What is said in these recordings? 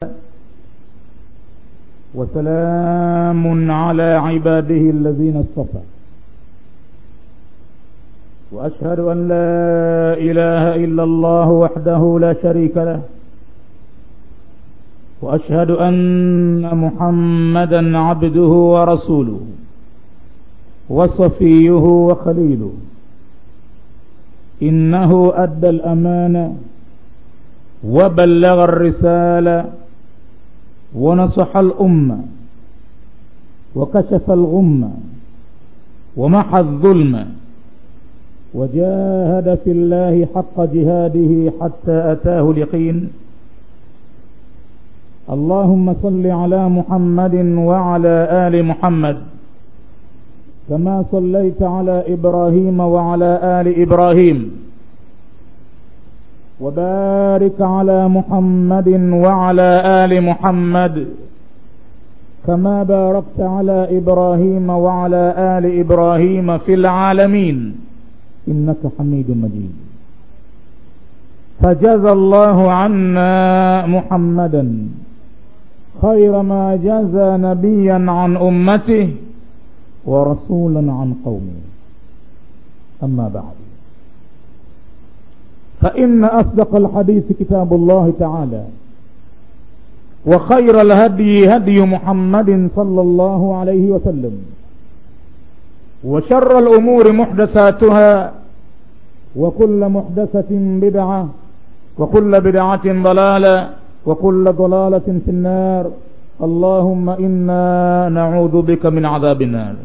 وسلام على عباده الذين اصطفى واشهد ان لا اله الا الله وحده لا شريك له واشهد ان محمدا عبده ورسوله وصفيه وخليله انه ادى الامانه وبلغ الرساله ونصح الامه وكشف الغمه ومحى الظلم وجاهد في الله حق جهاده حتى اتاه اليقين اللهم صل على محمد وعلى ال محمد كما صليت على ابراهيم وعلى ال ابراهيم وبارك على محمد وعلى ال محمد كما باركت على ابراهيم وعلى ال ابراهيم في العالمين انك حميد مجيد فجزى الله عنا محمدا خير ما جزى نبيا عن امته ورسولا عن قومه اما بعد فان اصدق الحديث كتاب الله تعالى وخير الهدي هدي محمد صلى الله عليه وسلم وشر الامور محدثاتها وكل محدثه بدعه وكل بدعه ضلاله وكل ضلاله في النار اللهم انا نعوذ بك من عذاب النار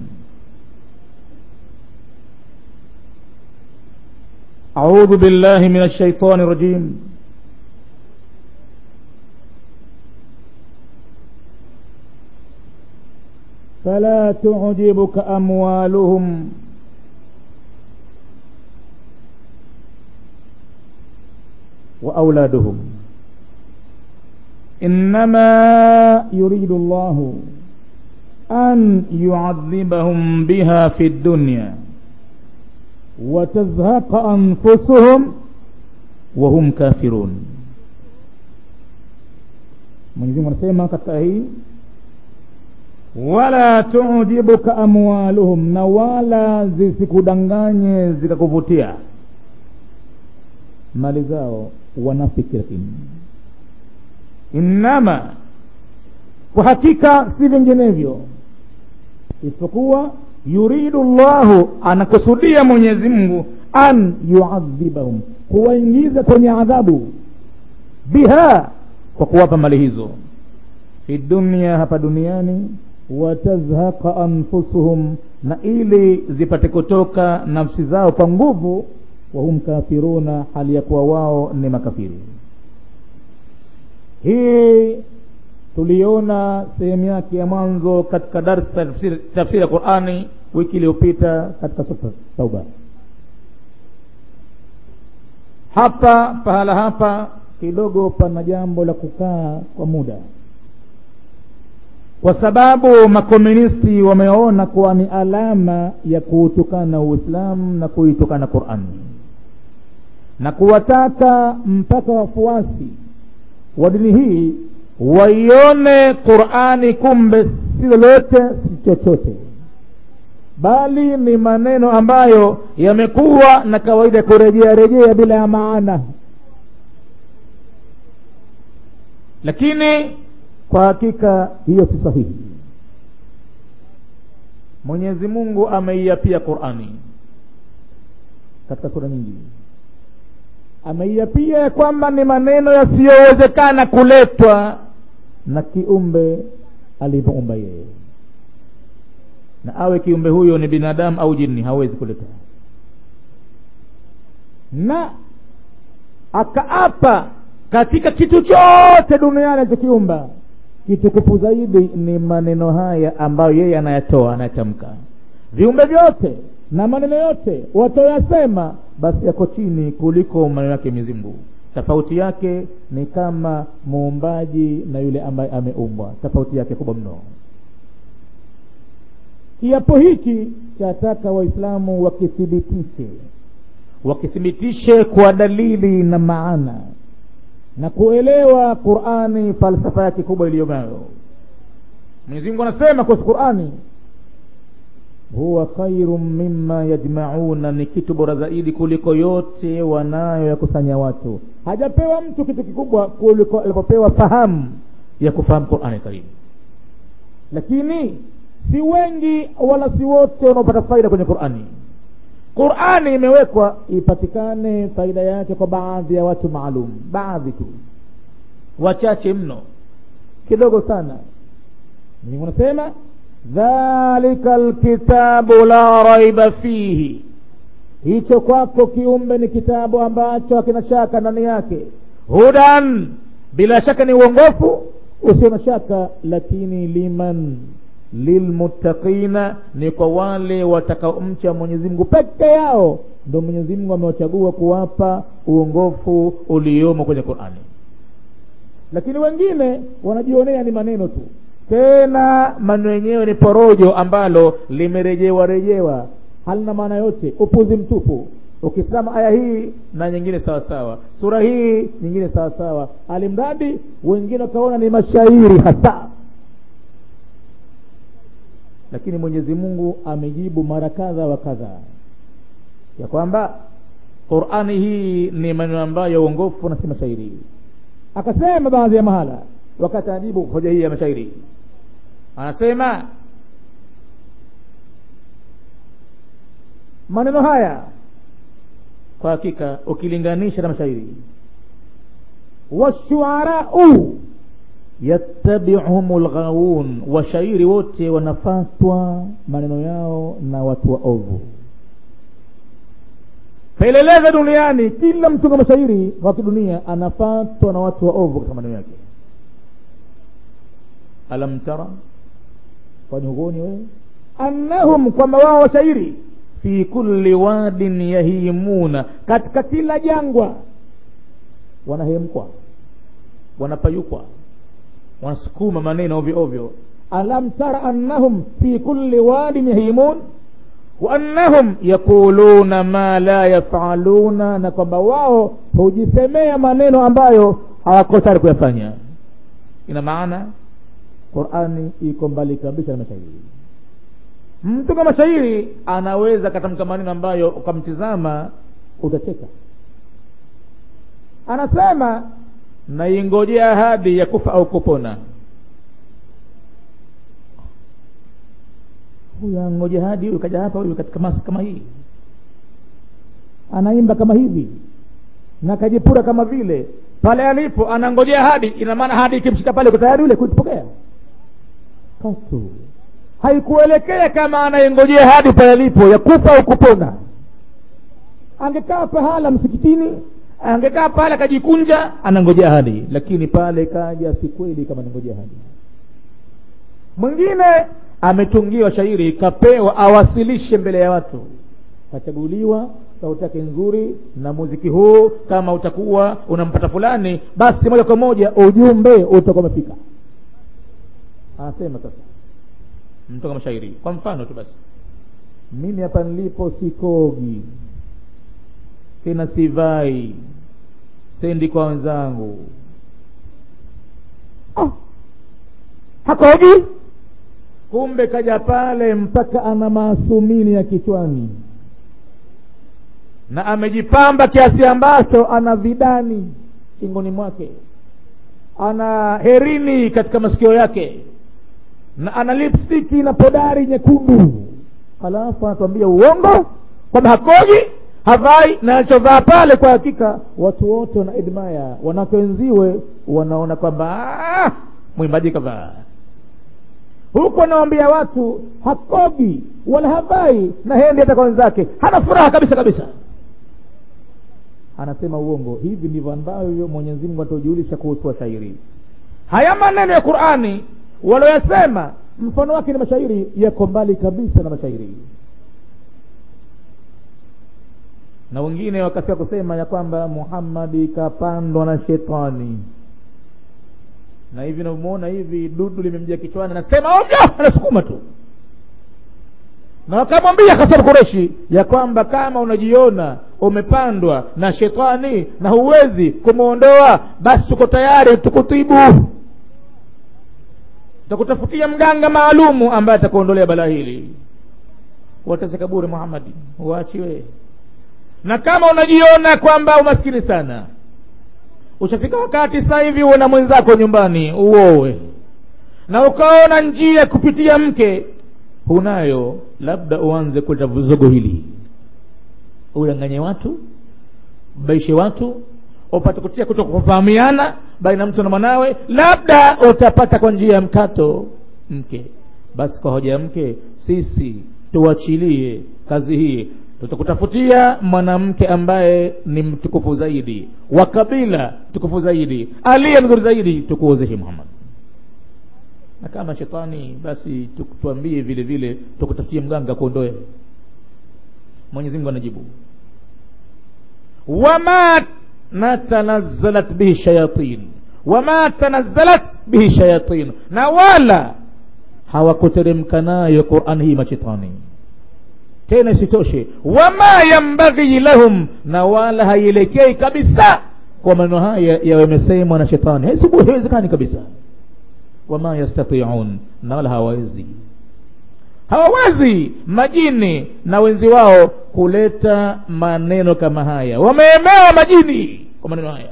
اعوذ بالله من الشيطان الرجيم فلا تعجبك اموالهم واولادهم انما يريد الله ان يعذبهم بها في الدنيا وتزهق انفسهم وهم كافرون mwenyezi mungu anasema katika hii wala tujibuka amwaluhum na wala zisikudanganye zikakuvutia mali zao wanafiki lakini innama kwa hakika si vinginevyo isipokuwa yuridu llahu anakusudia mwenyezi mungu an yuadhibahum kuwaingiza kwenye adhabu biha kwa kuwapa mali hizo fi dunia hapa duniani watazhaqa anfusuhum na ili zipate kutoka nafsi zao kwa nguvu wahum kafiruna hali ya kuwa wao ni makafiri hii tuliona sehemu yake ya mwanzo katika darsa tafsiri ya qurani wiki iliyopita katika sura tauba hapa pahala hapa kidogo pana jambo la kukaa kwa muda kwa sababu makomunisti wameona kuwa ni alama ya kuutukana uislamu na kuitukana qurani na kuwataka mpaka wafuasi wa dini hii waione qurani kumbe si lolote si chochote bali ni maneno ambayo yamekuwa na kawaida ya kurejea rejea bila ya maana lakini kwa hakika hiyo si sahihi mwenyezi mungu ameiapia qurani katika sura nyingi ameiapia ya kwamba ni maneno yasiyowezekana kuletwa na kiumbe alivyoumba yeye na awe kiumbe huyo ni binadamu au jini hawezi kuleta na akaapa katika kitu chote duniani alichokiumba kitukufu zaidi ni maneno haya ambayo yeye anayatoa anayatamka viumbe vyote na maneno yote watoyasema basi yako chini kuliko maneno yake Mwenyezi Mungu tofauti yake ni kama muumbaji na yule ambaye ameumbwa tofauti yake kubwa mno kiapo hiki chataka waislamu wakithibitishe wakithibitishe kwa dalili na maana na kuelewa qurani falsafa yake kubwa iliyonayo mwenyezi mungu anasema kuhusu qurani huwa khairu mima yajmauna ni kitu bora zaidi kuliko yote wanayo yakusanya watu hajapewa mtu kitu kikubwa kuliko alipopewa fahamu ya kufahamu qurani karimu lakini si wengi wala si wote wanaopata faida kwenye qurani qurani imewekwa ipatikane faida yake kwa baadhi ya watu maalum baadhi tu wachache mno kidogo sana mungu anasema dhalika lkitabu la raiba fihi hicho kwako kiumbe ni kitabu ambacho hakina shaka ndani yake hudan bila shaka ni uongofu usio na shaka lakini liman lilmuttaqina ni kwa wale watakaomcha mwenyezi mungu peke yao ndo mwenyezi mungu amewachagua kuwapa uongofu uliomo kwenye qurani lakini wengine wanajionea ni maneno tu tena maneno yenyewe ni porojo ambalo limerejewa rejewa halina maana yote upuzi mtupu ukisema aya hii na nyingine sawa sawa sura hii nyingine sawa sawa alimradi wengine wakaona ni mashairi hasa lakini mwenyezi mungu amejibu mara kadha wa kadha ya kwamba qurani hii ni maneno ambayo uongofu na si mashairi akasema baadhi ya mahala wakati anajibu hoja hii ya mashairi anasema maneno haya kwa hakika ukilinganisha na mashairi washuarau yattabiuhum lghawun washairi wote wanafatwa maneno yao na watu wa ovu peleleza duniani kila mtunga mashairi wa kidunia anafatwa na watu wa ovu katika maneno yake alam tara kwani huoni wewe annahum kwamba wao washairi fi kulli wadin yahimuna katika kila jangwa wanahemkwa wanapayukwa wanasukuma maneno ovyo ovyo alam tara annahum fi kulli wadin yahimun wa annahum yaquluna ma la yafaluna na kwamba wao hujisemea maneno ambayo hawako tayari kuyafanya ina maana qurani iko mbali kabisa na mashairi mtu kama shairi anaweza katamka maneno ambayo ukamtizama utacheka anasema naingojea ahadi ya kufa au kupona huyu angoja hadi huyu kaja hapa huyu katika masi kama hii anaimba kama hivi na kajipura kama vile pale alipo anangojea hadi ina maana hadi ikimshika pale uko tayari ule kuipokea katu haikuelekea kama anayengojea hadi pale alipo ya kufa au kupona angekaa pahala msikitini angekaa pale akajikunja anangojea hadi lakini pale kaja si kweli kama anangojea hadi mwingine ametungiwa shairi kapewa awasilishe mbele ya watu kachaguliwa sauti yake nzuri na muziki huu kama utakuwa unampata fulani basi moja kwa moja ujumbe utakuwa umefika anasema sasa mtoka mashairi kwa mfano tu basi mimi hapa nilipo sikogi tena sivai sendi kwa wenzangu oh. hakogi kumbe kaja pale mpaka ana maasumini ya kichwani na amejipamba kiasi ambacho ana vidani shingoni mwake ana herini katika masikio yake na ana lipstiki na podari nyekundu halafu anatuambia uongo kwamba hakoji havai na alichovaa pale kwa hakika watu wote wana edmaya wanawake wenziwe wanaona kwamba "Ah, mwimbaji kavaa huku anawambia watu hakogi wala havai na hendi hata kwa wenzake hana furaha kabisa kabisa anasema uongo hivi ndivyo ambavyo mwenyezi mungu ataujulisha kuhusu washairi haya maneno ya qurani walioyasema mfano wake ni mashairi yako mbali kabisa na mashairi na wengine wakafika kusema ya kwamba muhammadi kapandwa na shetani na hivi navyomwona hivi dudu limemjia kichwani anasema ovyo anasukuma tu na wakamwambia hasan kureshi ya kwamba kama unajiona umepandwa na shetani na huwezi kumwondoa basi tuko tayari tukutibu takutafutia mganga maalumu ambaye atakuondolea balaa hili watese kaburi muhammadi uachiwe na kama unajiona kwamba umaskini sana ushafika wakati sasa hivi uwe na mwenzako nyumbani uowe na ukaona njia kupitia mke hunayo labda uanze kuleta vuzogo hili udanganye watu baishe watu upate kutia kuto kufahamiana baina mtu na mwanawe labda utapata kwa njia ya mkato mke basi kwa hoja ya mke sisi tuachilie kazi hii tutakutafutia mwanamke ambaye ni mtukufu zaidi wa kabila tukufu zaidi aliye mzuri zaidi tukuozehi muhammad na kama shetani basi tuambie vile vile tukutafutie mganga kuondoe mwenyezi mungu anajibu wama natanazzalat bihi shayatin wama tanazzalat bihi shayatin na wala hawakuteremka nayo quran hii mashetani tena isitoshe wama yambaghi lahum na wala haielekei kabisa kwa maneno haya yawe yamesemwa na shetani haiwezekani kabisa wama yastatiun na wala hawawezi hawawezi majini na wenzi wao kuleta maneno kama haya wameemewa majini kwa maneno haya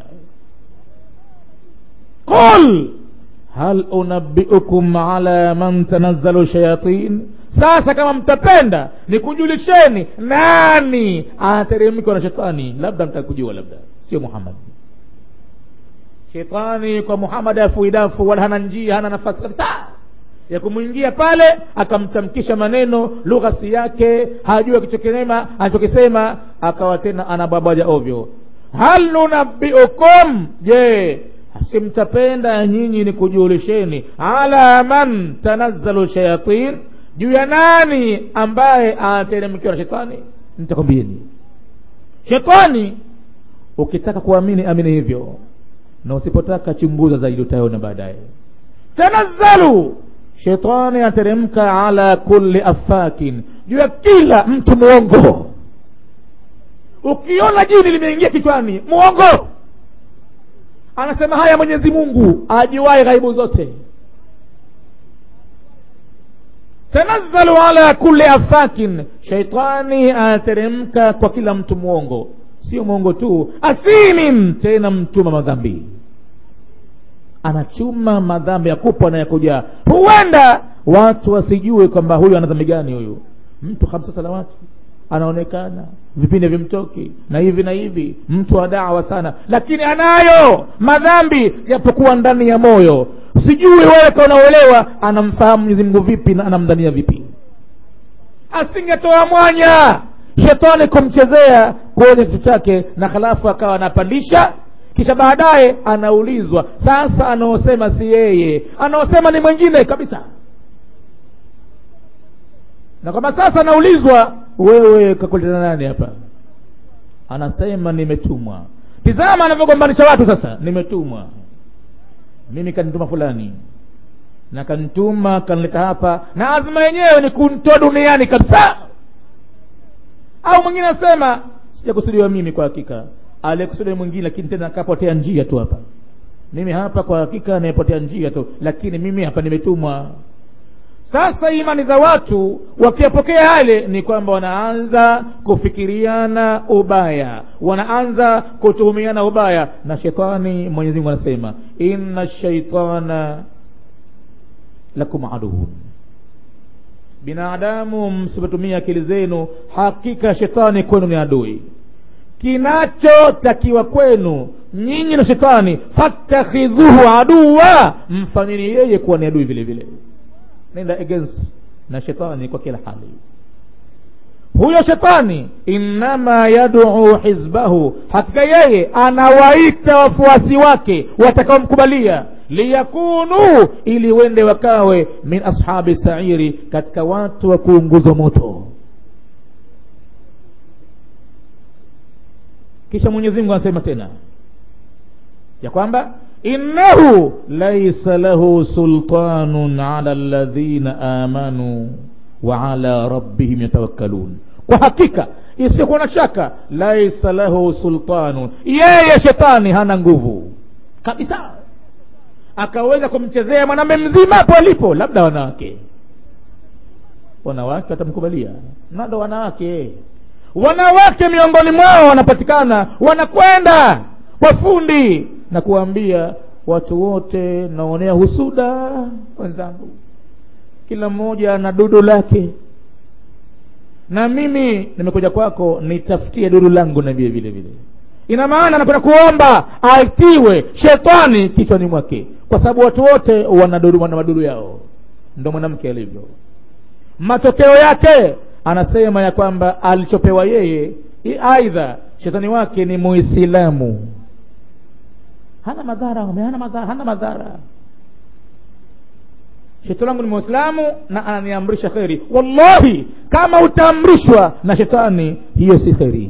qul hal unabbiukum ala man tanazzalu shayatin sasa kama mtapenda nikujulisheni nani anateremkwa na shetani labda mtakujua labda sio muhammad shetani kwa muhammad afuidafu wala hana njia hana nafasi kabisa ya kumwingia pale akamtamkisha maneno lughasi yake hajua kichokinema anachokisema akawa tena anababaja ovyo hal nunabbiukum je simtapenda nyinyi ni kujulisheni ala man tanazzalu shayatin juu ya nani ambaye anateremkiwa na shetani nitakwambieni shetani ukitaka kuamini amini hivyo na usipotaka chunguza zaidi utaona baadaye tanazzalu shetani anateremka ala kulli afakin juu ya kila mtu mwongo ukiona jini limeingia kichwani mwongo anasema haya mwenyezi mungu ajuwaye ghaibu zote tanazzalu ala kulli afakin shaitani anateremka kwa kila mtu mwongo sio mwongo tu asimin tena mtuma madhambi anachuma madhambi ya kupwa na ya kujaa huenda watu wasijue kwamba huyu ana dhambi gani huyu mtu hamsa salawati anaonekana vipindi vimtoki na hivi na hivi mtu wa dawa sana lakini anayo madhambi yapokuwa ndani ya moyo sijui wewe kaunaoelewa anamfahamu mwenyezi mungu vipi na anamdhania vipi asingetoa mwanya shetani kumchezea kwenye kitu chake na halafu akawa anapandisha kisha baadaye anaulizwa sasa anaosema si yeye anaosema ni mwingine kabisa na kwamba sasa anaulizwa wewe kakuleta nani hapa anasema nimetumwa tizama anavyogombanisha watu sasa nimetumwa mimi kanituma fulani na kanituma kanileta hapa na azma yenyewe ni kuntoa duniani kabisa au mwingine anasema sijakusudiwa mimi kwa hakika aliyekusudia mwingine lakini tena akapotea njia tu hapa mimi hapa kwa hakika nimepotea njia tu lakini mimi hapa nimetumwa sasa imani za watu wakiyapokea yale ni kwamba wanaanza kufikiriana ubaya wanaanza kutuhumiana ubaya na shetani mwenyezi mungu anasema inna shaitana lakum aduun binadamu msipotumia akili zenu hakika shetani kwenu ni adui kinachotakiwa kwenu nyinyi na shetani fattakhidhuhu aduwa mfanyeni yeye kuwa ni adui vile vile nenda against na shetani kwa kila hali huyo shetani innama yaduu hizbahu hakika yeye anawaita wafuasi wake watakaomkubalia liyakunu ili wende wakawe min ashabi sairi katika watu wa kuunguzwa moto kisha mwenyezi mungu anasema tena ya kwamba innahu laisa lahu sultanun ala alladhina amanu wa ala rabbihim yatawakkalun kwa hakika isiyokuwa na shaka laisa lahu sultanu yeye shetani hana nguvu kabisa akaweza kumchezea mwanamume mzima hapo alipo labda wanawake wanawake watamkubalia nado wanawake wanawake miongoni mwao wanapatikana wanakwenda wafundi na kuwaambia watu wote naonea husuda wenzangu kila mmoja ana dudu lake na mimi nimekuja kwako nitafutie dudu langu na vile vile vile ina maana anakwenda kuomba aitiwe shetani kichwani mwake kwa sababu watu wote wana dudu wana madudu yao ndo mwanamke alivyo matokeo yake anasema ya kwamba alichopewa yeye aidha shetani wake ni muislamu hana madhara hana madhara hana madhara shetani langu ni muislamu na ananiamrisha kheri wallahi kama utaamrishwa na shetani hiyo si kheri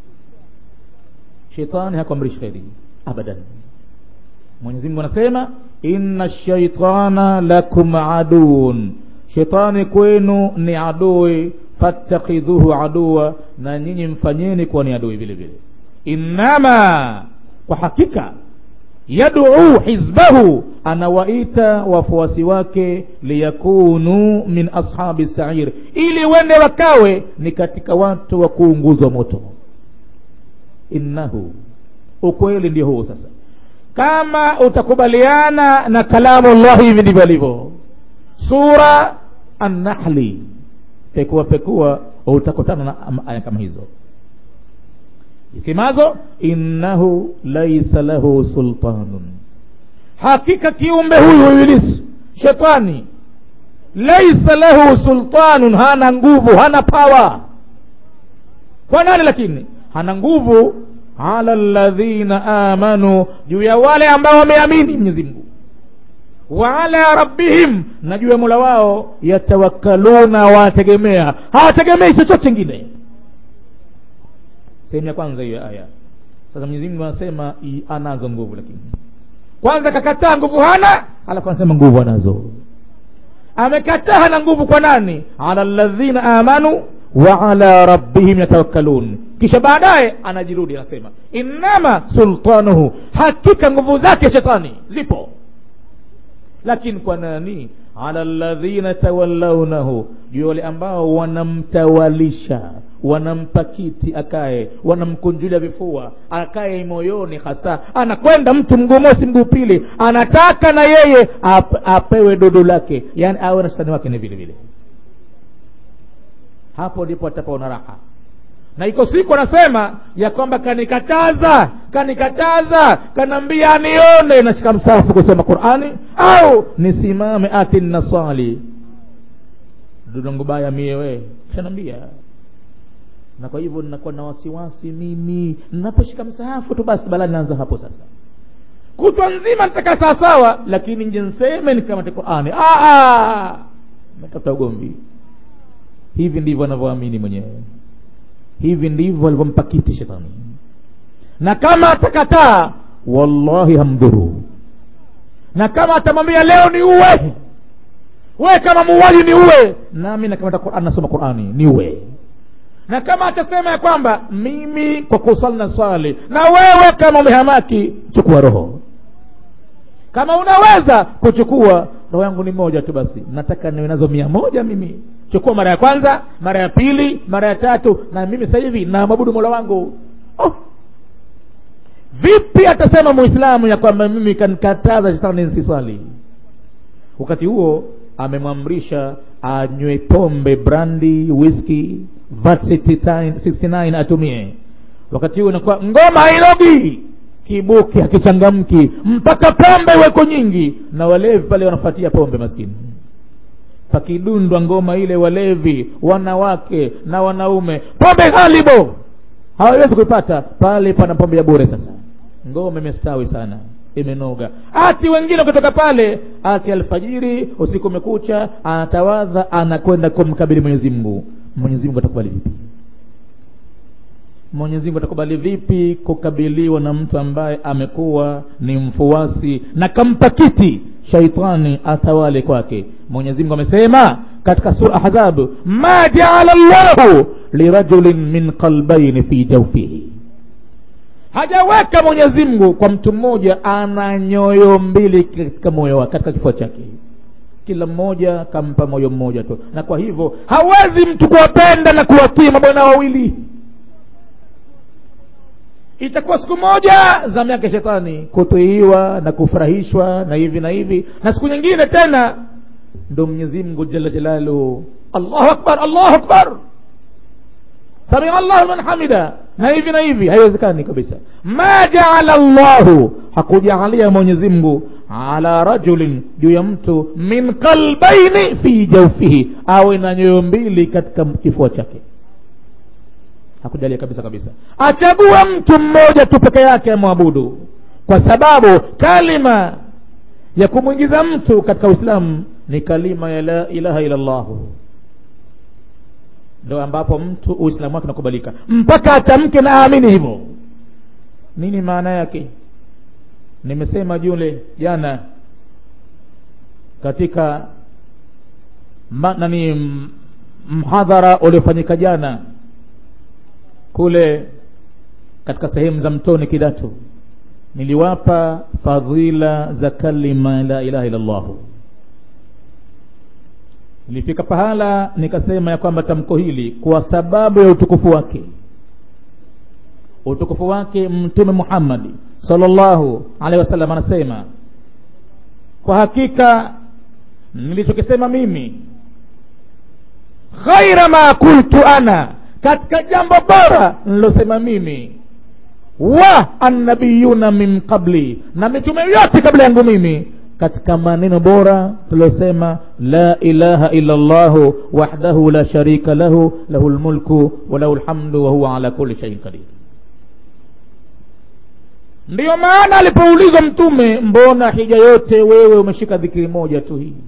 shetani hakuamrishi kheri abadan mwenyezi mungu anasema inna shaitana lakum aduun shetani kwenu ni adui fattakhidhuhu aduwa na nyinyi mfanyeni kuwa ni adui vile vile innama kwa hakika yaduu hizbahu anawaita wafuasi wake liyakunu min ashabi sair ili wende wakawe ni katika watu wa kuunguzwa moto innahu ukweli ndio huu sasa kama utakubaliana na kalamu llahi hivi ndivyo alivyo sura annahli pekua pekua utakutana na aya kama hizo isemazo innahu laisa lahu sultanun hakika kiumbe huyu ibilisi shetani laisa lahu sultanun hana nguvu hana pawa kwa nani lakini hana nguvu ala ladhina amanu juu ya wale ambao wameamini mwenyezi mungu wa ala rabbihim na juu ya mola wao yatawakkaluna wategemea hawategemei chochote chingine sehemu ya kwanza hiyo aya sasa mwenyezi mungu anasema anazo nguvu lakini kwanza kakataa nguvu hana alafu anasema nguvu anazo amekataa hana nguvu kwa nani ala ladhina amanu wa ala rabbihim yatawakkalun kisha baadaye anajirudi anasema innama sultanuhu hakika nguvu zake shetani zipo lakini kwa nani ala ladhina tawallaunahu juu wale ambao wanamtawalisha wanampa kiti akae wanamkunjulia vifua akae moyoni hasa anakwenda mtu mguu mosi mguu pili anataka na yeye ap, apewe dodo lake yani awe na shetani wake ni vile vile hapo ndipo atapaona raha na iko siku anasema ya kwamba kanikataza kanikataza kanaambia anione nashika msafu kusoma qurani au nisimame ati naswali dudongo baya miewe kanaambia na kwa hivyo ninakuwa na wasiwasi mimi ninaposhika msahafu tu basi balaa naanza hapo sasa kutwa nzima nitakaa sawasawa lakini nje nseme nikamate qurani metafuta ugomvi hivi ndivyo anavyoamini mwenyewe hivi ndivyo alivyompa kiti shetani na kama atakataa wallahi hamdhuru na kama atamwambia leo ni uwe we kama muuaji ni uwe nami nakamata quran nasoma qurani ni uwe na kama atasema ya kwamba mimi kwa kusali na swali na wewe kama umehamaki chukua roho kama unaweza kuchukua roho yangu ni moja tu basi nataka niwe nazo mia moja mimi chukua mara ya kwanza mara ya pili mara ya tatu na mimi sasa hivi namwabudu mola wangu oh. vipi atasema muislamu ya kwamba mimi kanikataza shetani nsiswali wakati huo amemwamrisha anywe pombe brandi whisky vat 69 atumie wakati huo inakuwa ngoma hailogi kibuki hakichangamki mpaka pombe weko nyingi na walevi pale wanafuatia pombe maskini pakidundwa ngoma ile walevi wanawake na wanaume pombe ghalibo hawawezi kuipata pale pana pombe ya bure sasa ngoma imestawi sana imenoga ati wengine kutoka pale ati alfajiri usiku umekucha anatawadha anakwenda kumkabili mwenyezi mungu mwenyezi mungu atakubali vipi mwenyezi mungu atakubali vipi kukabiliwa na mtu ambaye amekuwa ni mfuasi na kampa kiti shaitani atawale kwake mwenyezi mungu amesema katika sura ahzab ma jaala llahu lirajulin min qalbaini fi jawfihi hajaweka mwenyezi mungu kwa mtu mmoja ana nyoyo mbili katika moyo wake katika kifua chake kila mmoja kampa moyo mmoja tu na kwa hivyo hawezi mtu kuwapenda na kuwatii mabwana wawili itakuwa siku moja zamu yake shetani kutiiwa na kufurahishwa na hivi na hivi na siku nyingine tena ndo mwenyezi mungu jalla jalaluhu allahu akbar allahu akbar samia allahu man hamida na hivi na hivi haiwezekani kabisa ma jaala llahu hakujaalia mwenyezi mungu ala rajulin juu ya mtu min qalbaini fi jaufihi awe na nyoyo mbili katika kifua chake hakujalia kabisa kabisa achagua mtu mmoja tu peke yake amwabudu kwa sababu kalima ya kumwingiza mtu katika uislamu ni kalima ya la ilaha illa llahu ndo ambapo mtu uislamu wake unakubalika mpaka atamke na aamini hivyo nini maana yake nimesema jule jana katika ma, nani mhadhara uliofanyika jana kule katika sehemu za mtoni kidatu niliwapa fadhila za kalima la ilaha illallahu nilifika pahala nikasema ya kwamba tamko hili kwa sababu ya utukufu wake utukufu wake mtume muhammadi sallallahu alaihi wasallam anasema kwa hakika nilichokisema mimi ghaira ma kultu ana katika jambo bora nilosema mimi wa annabiyuna min qabli na mitume yote kabla yangu mimi katika maneno bora tuliosema la ilaha illa llahu wahdahu la sharika lahu lahu lmulku wa lahu lhamdu wa huwa ala kulli shaiin qadir ndiyo maana alipoulizwa mtume mbona hija yote wewe umeshika dhikiri moja tu hii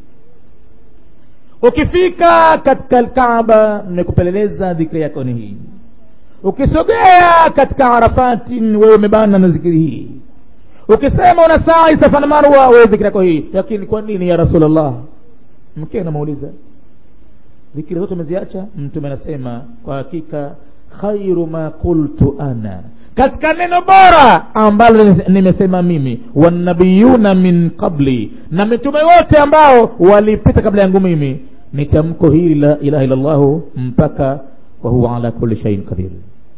ukifika katika lkaaba nimekupeleleza dhikiri yako ni hii ukisogea katika arafati wewe umebana na dhikiri hii ukisema una saa safa na marwa wewe dhikiri yako hii lakini kwa nini ya rasulllah mke anamuuliza dhikiri zote umeziacha mtume anasema kwa hakika khairu ma qultu ana katika neno bora ambalo nimesema mimi wanabiyuna min qabli na mitume wote ambao walipita kabla yangu mimi ni tamko hili la ilaha illallahu mpaka wahuwa ala kulli shaiin qadir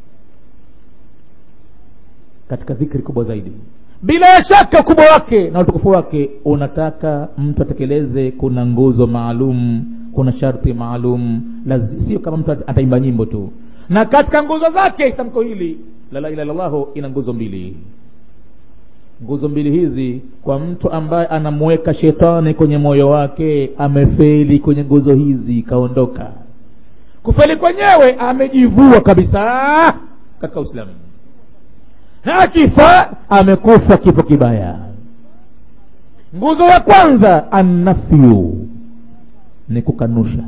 katika dhikri kubwa zaidi bila shaka ukubwa wake na utukufu wake unataka mtu atekeleze kuna nguzo maalum kuna sharti maalum sio kama mtu ataimba nyimbo tu na katika nguzo zake tamko hili la la ilaha illallahu ina nguzo mbili nguzo mbili hizi kwa mtu ambaye anamweka shetani kwenye moyo wake amefeli kwenye nguzo hizi kaondoka kufeli kwenyewe amejivua kabisa katika uislamu na akifa amekufa kifo kibaya nguzo ya kwanza annafyu ni kukanusha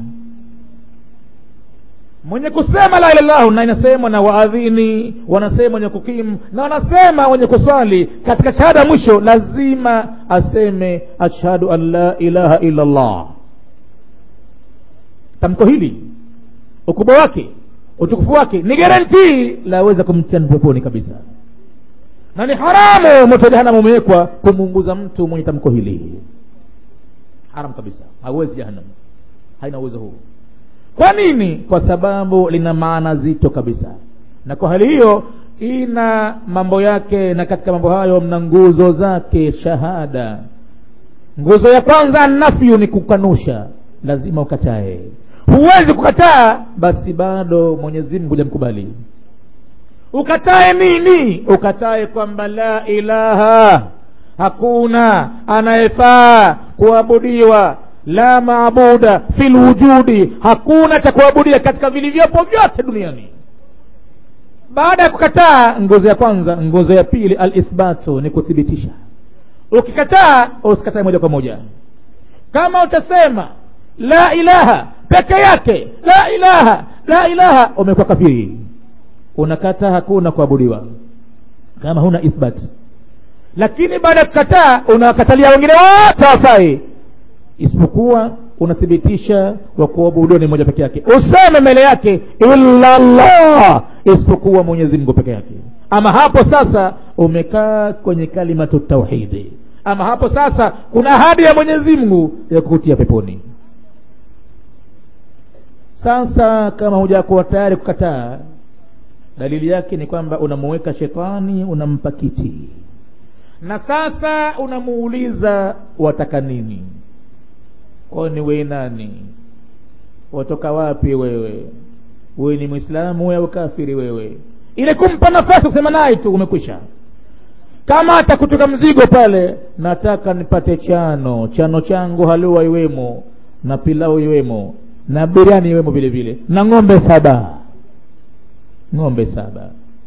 mwenye kusema la ilallahu na inasemwa na waadhini wanasema wenye kukimu na wanasema wenye kuswali katika shahada ya mwisho lazima aseme ashhadu an la ilaha illa llah tamko hili ukubwa wake utukufu wake ni garantii laweza kumtia peponi kabisa na ni haramu moto jahanamu umewekwa kumuunguza mtu mwenye tamko hili haram kabisa hawezi jahannam haina uwezo huu kwa nini kwa sababu lina maana zito kabisa na kwa hali hiyo ina mambo yake na katika mambo hayo mna nguzo zake shahada nguzo ya kwanza nafyu ni kukanusha lazima ukatae huwezi kukataa basi bado mwenyezi mungu hujamkubali ukatae nini ukatae kwamba la ilaha hakuna anayefaa kuabudiwa la maabuda fi lwujudi hakuna cha kuabudia katika vilivyopo vyote duniani baada ya kukataa nguzo ya kwanza nguzo ya pili alithbatu ni kuthibitisha ukikataa usikatae moja kwa moja kama utasema la ilaha peke yake la ilaha la ilaha umekuwa kafiri unakataa hakuna kuabudiwa kama huna ithbat lakini baada ya kukataa unawakatalia wengine wote wafai isipokuwa unathibitisha wa kuabudiwa ni moja peke yake useme mbele yake illa llah isipokuwa mwenyezi mungu peke yake ama hapo sasa umekaa kwenye kalimatu tauhidi ama hapo sasa kuna ahadi ya mwenyezi mungu ya kukutia peponi sasa kama hujakuwa tayari kukataa dalili yake ni kwamba unamuweka shetani unampa kiti na sasa unamuuliza wataka nini kwani we nani watoka wapi wewe wewe ni mwislamu au kafiri wewe ile kumpa nafasi kusema naye tu umekwisha kama atakutoka mzigo pale nataka nipate chano chano changu halua iwemo na pilau iwemo na biriani iwemo vile vile na ng'ombe saba ng'ombe saba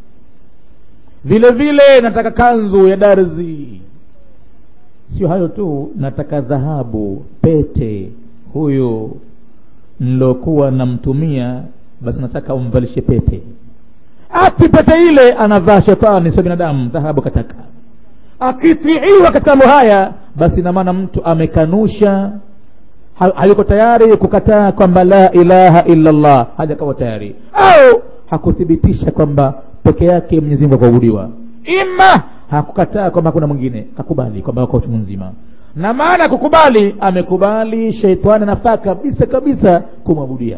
vile vile nataka kanzu ya darzi sio hayo tu nataka dhahabu pete huyu nilokuwa namtumia basi nataka umvalishe pete api pete ile anavaa shetani sio binadamu dhahabu kataka akitiiwa katika mambo haya basi na maana mtu amekanusha hayuko tayari kukataa kwamba la ilaha illa allah hajakawa tayari au hakuthibitisha kwamba peke yake mwenyezi mungu akuabudiwa ima hakukataa kwamba hakuna mwingine kakubali kwamba wako chungu nzima na maana ya kukubali amekubali sheitani anafaa kabisa kabisa kumwabudia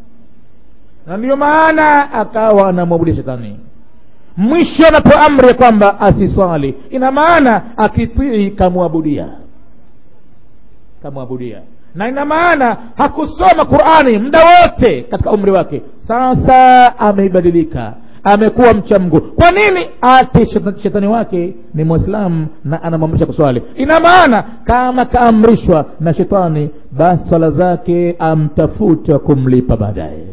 na ndiyo maana akawa anamwabudia shetani mwisho anapewa amri ya kwamba asiswali ina maana akitii kamwabudia kamwabudia na ina maana hakusoma qurani muda wote katika umri wake sasa ameibadilika amekuwa mcha mgu kwa nini ati shetani wake ni mwislamu na anamwamrisha kuswali ina maana kama kaamrishwa na shetani basi swala zake amtafuta kumlipa baadaye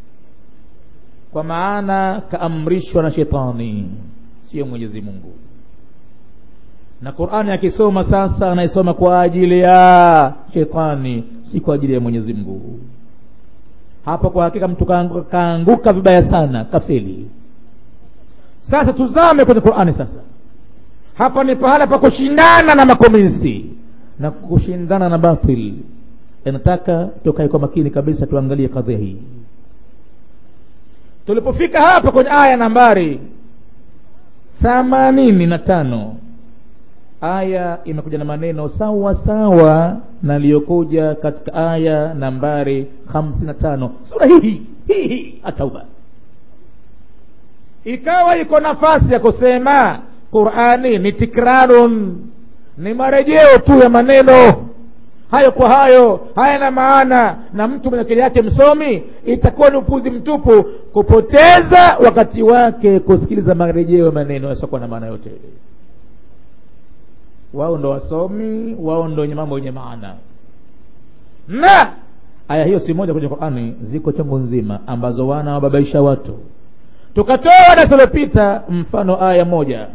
kwa maana kaamrishwa na shetani sio mwenyezi mungu na qurani akisoma sasa anaisoma kwa ajili ya shetani si kwa ajili ya mwenyezi mungu hapa kwa hakika mtu kaanguka, kaanguka vibaya sana kafeli sasa tuzame kwenye qurani sasa hapa ni pahala pa kushindana na makomunisti na kushindana na batil inataka tukae kwa makini kabisa tuangalie kadhia hii tulipofika hapa kwenye aya nambari themanini na tano aya imekuja na maneno sawa sawa na iliyokuja katika aya nambari hamsini na tano sura hii hii hii atauba ikawa iko nafasi ya kusema qurani ni tikrarun ni marejeo tu ya maneno hayo kwa hayo hayana maana na mtu mwenye akili yake msomi itakuwa ni upuzi mtupu kupoteza wakati wake kusikiliza marejeo ya maneno yasiokuwa na maana yote wao ndo wasomi wao ndo wenye mambo yenye maana na aya hiyo si moja kwenye qurani ziko chungu nzima ambazo wana wababaisha watu tukatoa darasa lilopita mfano aya moja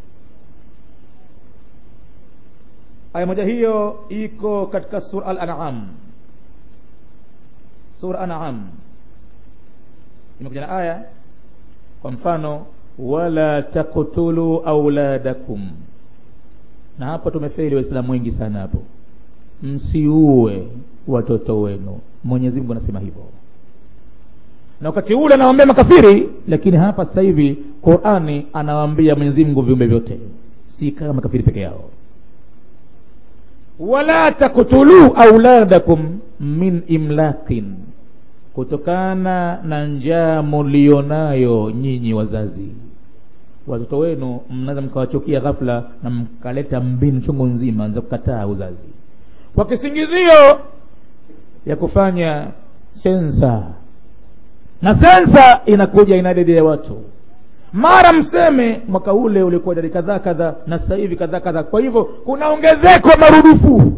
aya moja hiyo iko katika sura al-an'am sura an'am imekuja na aya kwa mfano wala taqtulu auladakum na hapo tumefeli waislamu wengi sana hapo msiue watoto wenu mwenyezi mungu anasema hivyo na wakati ule anawaambia makafiri lakini hapa sasa hivi qurani anawaambia mwenyezi mungu viumbe vyote si kama makafiri peke yao wala taktuluu auladakum min imlakin kutokana na njaa mulionayo nyinyi wazazi watoto wenu mnaweza mkawachukia ghafla na mkaleta mbinu chungu nzima za kukataa uzazi kwa kisingizio ya kufanya sensa na sensa inakuja ina idadi ya watu mara mseme mwaka ule ulikuwa idadi kadhaa kadhaa na sasa hivi kadhaa kadhaa kwa hivyo kuna ongezeko marudufu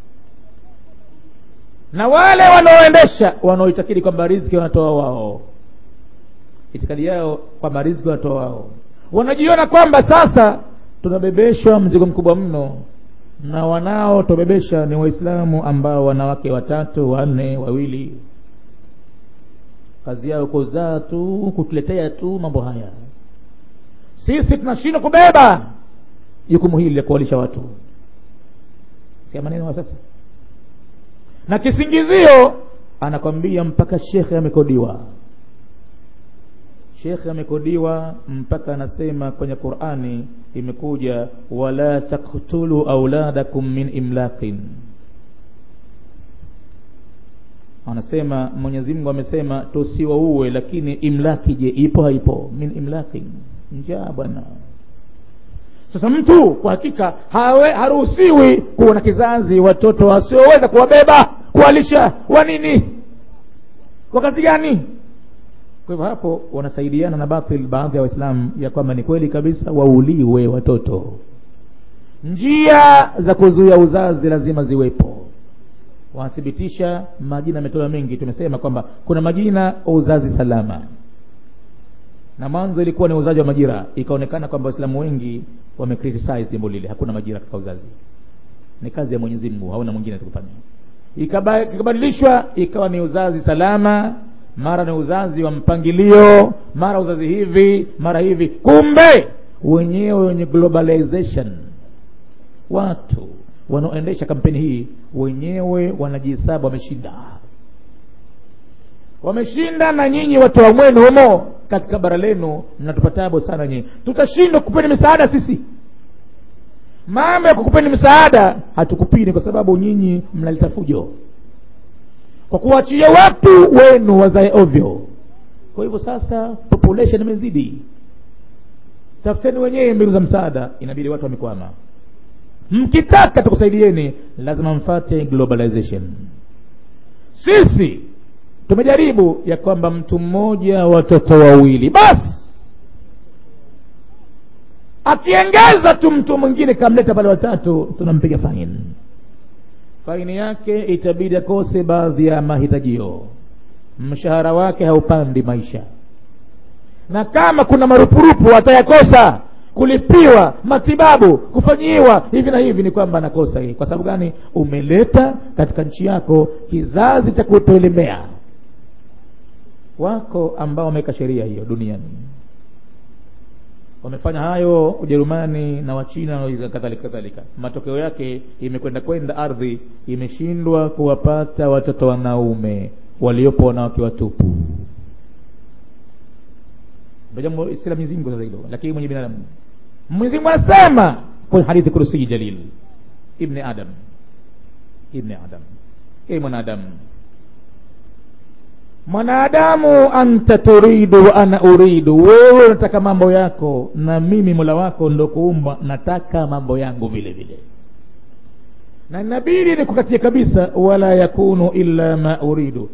na wale wanaoendesha wanaoitakidi kwamba riziki wanatoa wao itikadi yao kwamba riziki wanatoa wao wanajiona kwamba sasa tunabebeshwa mzigo mkubwa mno na wanaotubebesha ni waislamu ambao wanawake watatu wanne wawili kazi yao kuzaa tu kutuletea tu mambo haya sisi tunashindwa kubeba jukumu hili la kuwalisha watu sia maneno sasa na kisingizio anakwambia mpaka shekhe amekodiwa shekhe amekodiwa mpaka anasema kwenye qurani imekuja wala taktulu auladakum min imlaqin anasema mwenyezi mungu amesema tusiwauwe lakini imlaki je ipo haipo min imlaqin njaa bwana sasa mtu kwa hakika hawe haruhusiwi kuwa na kizazi watoto wasioweza kuwabeba kuwalisha wa nini kwa kazi gani kwa hivyo hapo wanasaidiana na batil baadhi ya waislamu ya kwamba ni kweli kabisa wauliwe watoto njia za kuzuia uzazi lazima ziwepo wanathibitisha majina yametolewa mengi tumesema kwamba kuna majina uzazi salama na mwanzo ilikuwa ni uzaji wa majira ikaonekana kwamba waislamu wengi wamecriticize jambo lile hakuna majira katika uzazi ni kazi ya mwenyezi mungu hauna mwingine atakufanya ikabadilishwa ikawa ni uzazi salama mara ni uzazi wa mpangilio mara uzazi hivi mara hivi kumbe wenyewe wenye globalization watu wanaoendesha kampeni hii wenyewe wanajihesabu wameshinda wameshinda na nyinyi watu wa mwenu humo katika bara lenu mnatupatabo sana nyinyi tutashindwa kupeni misaada sisi mambo ya kukupeni msaada hatukupini kwa sababu nyinyi mnaleta fujo kwa kuachia watu wenu wazae ovyo kwa hivyo sasa population imezidi tafuteni wenyewe mbinu za msaada inabidi watu wamekwama mkitaka tukusaidieni lazima mfate globalization sisi tumejaribu ya kwamba mtu mmoja watoto wawili basi akiengeza tu mtu mwingine kamleta pale watatu tunampiga faini faini yake itabidi akose baadhi ya mahitajio mshahara wake haupandi maisha na kama kuna marupurupu atayakosa kulipiwa matibabu kufanyiwa hivi na hivi ni kwamba anakosa hii kwa sababu gani umeleta katika nchi yako kizazi cha kutoelemea wako ambao wameweka sheria hiyo duniani wamefanya hayo ujerumani na wachina na kadhalika kadhalika matokeo yake imekwenda kwenda ardhi imeshindwa kuwapata watoto wanaume waliopo wanawake watupu ndo jambo si la Mwenyezi Mungu sasa hilo lakini mwenye binadamu Mwenyezi Mungu anasema kwenye hadithi kursi jalil ibni adam ibni adam e mwanadamu mwanadamu anta turidu wa ana uridu wewe unataka mambo yako na mimi mola wako ndo kuumba nataka mambo yangu vile vile na inabidi nikukatie kabisa wala yakunu illa ma uridu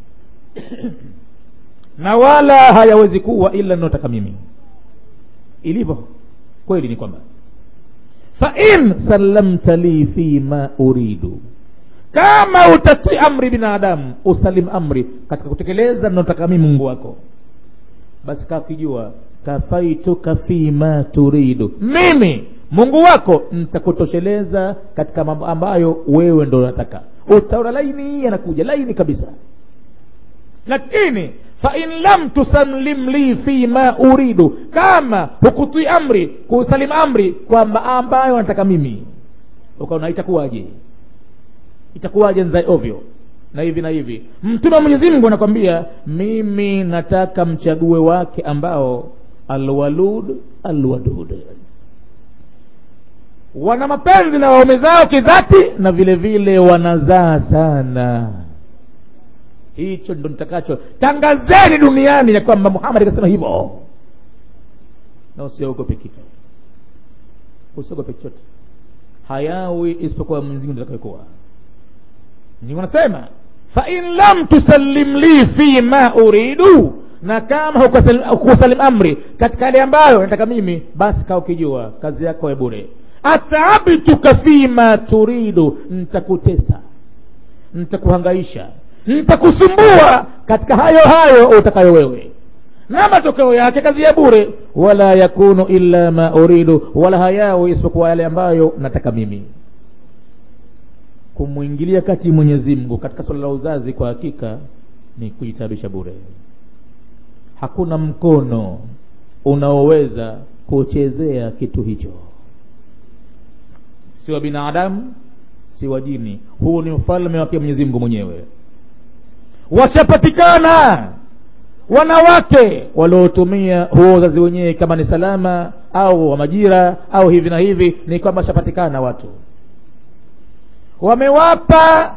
na wala hayawezi kuwa ila ninayotaka mimi ilivyo kweli ni kwamba fa in sallamta li fi ma uridu kama utatii amri binadamu usalim amri katika kutekeleza ninayotaka mimi mungu wako basi kaa ukijua kafaituka fi ma turidu mimi mungu wako nitakutosheleza katika mambo ambayo wewe ndo unataka utaona laini anakuja laini kabisa lakini fain lam tusallim li fi ma uridu kama hukutii amri kusalim amri kwamba ambayo nataka mimi ukaona itakuwaje itakuwaje nzae ovyo na hivi na hivi mtume wa mwenyezi mungu anakwambia mimi nataka mchague wake ambao alwalud alwadud wana mapenzi na waume zao kidhati na vile vile wanazaa sana hicho ndo nitakacho tangazeni duniani ya kwamba muhammad akasema hivyo na usiogope kitu usiogope chochote hayawi isipokuwa mwenyezimungu atakayokuwa mwenyezimungu anasema fain lam tusallim li fi ma uridu na kama hukusalim amri katika yale ambayo nataka mimi basi kaa ukijua kazi yako ya bure ataabituka fima turidu ntakutesa ntakuhangaisha nitakusumbua katika hayo hayo utakayo wewe na matokeo yake kazi ya bure wala yakunu illa ma uridu wala hayawi isipokuwa yale ambayo nataka mimi kumwingilia kati mwenyezi mungu katika swala la uzazi kwa hakika ni kujitabisha bure hakuna mkono unaoweza kuchezea kitu hicho si wa binadamu si wa jini huu ni ufalme wake mwenyezi mungu mwenyewe washapatikana wanawake waliotumia huo uzazi wenyewe kama ni salama au wa majira au hivi na hivi ni kwamba washapatikana watu wamewapa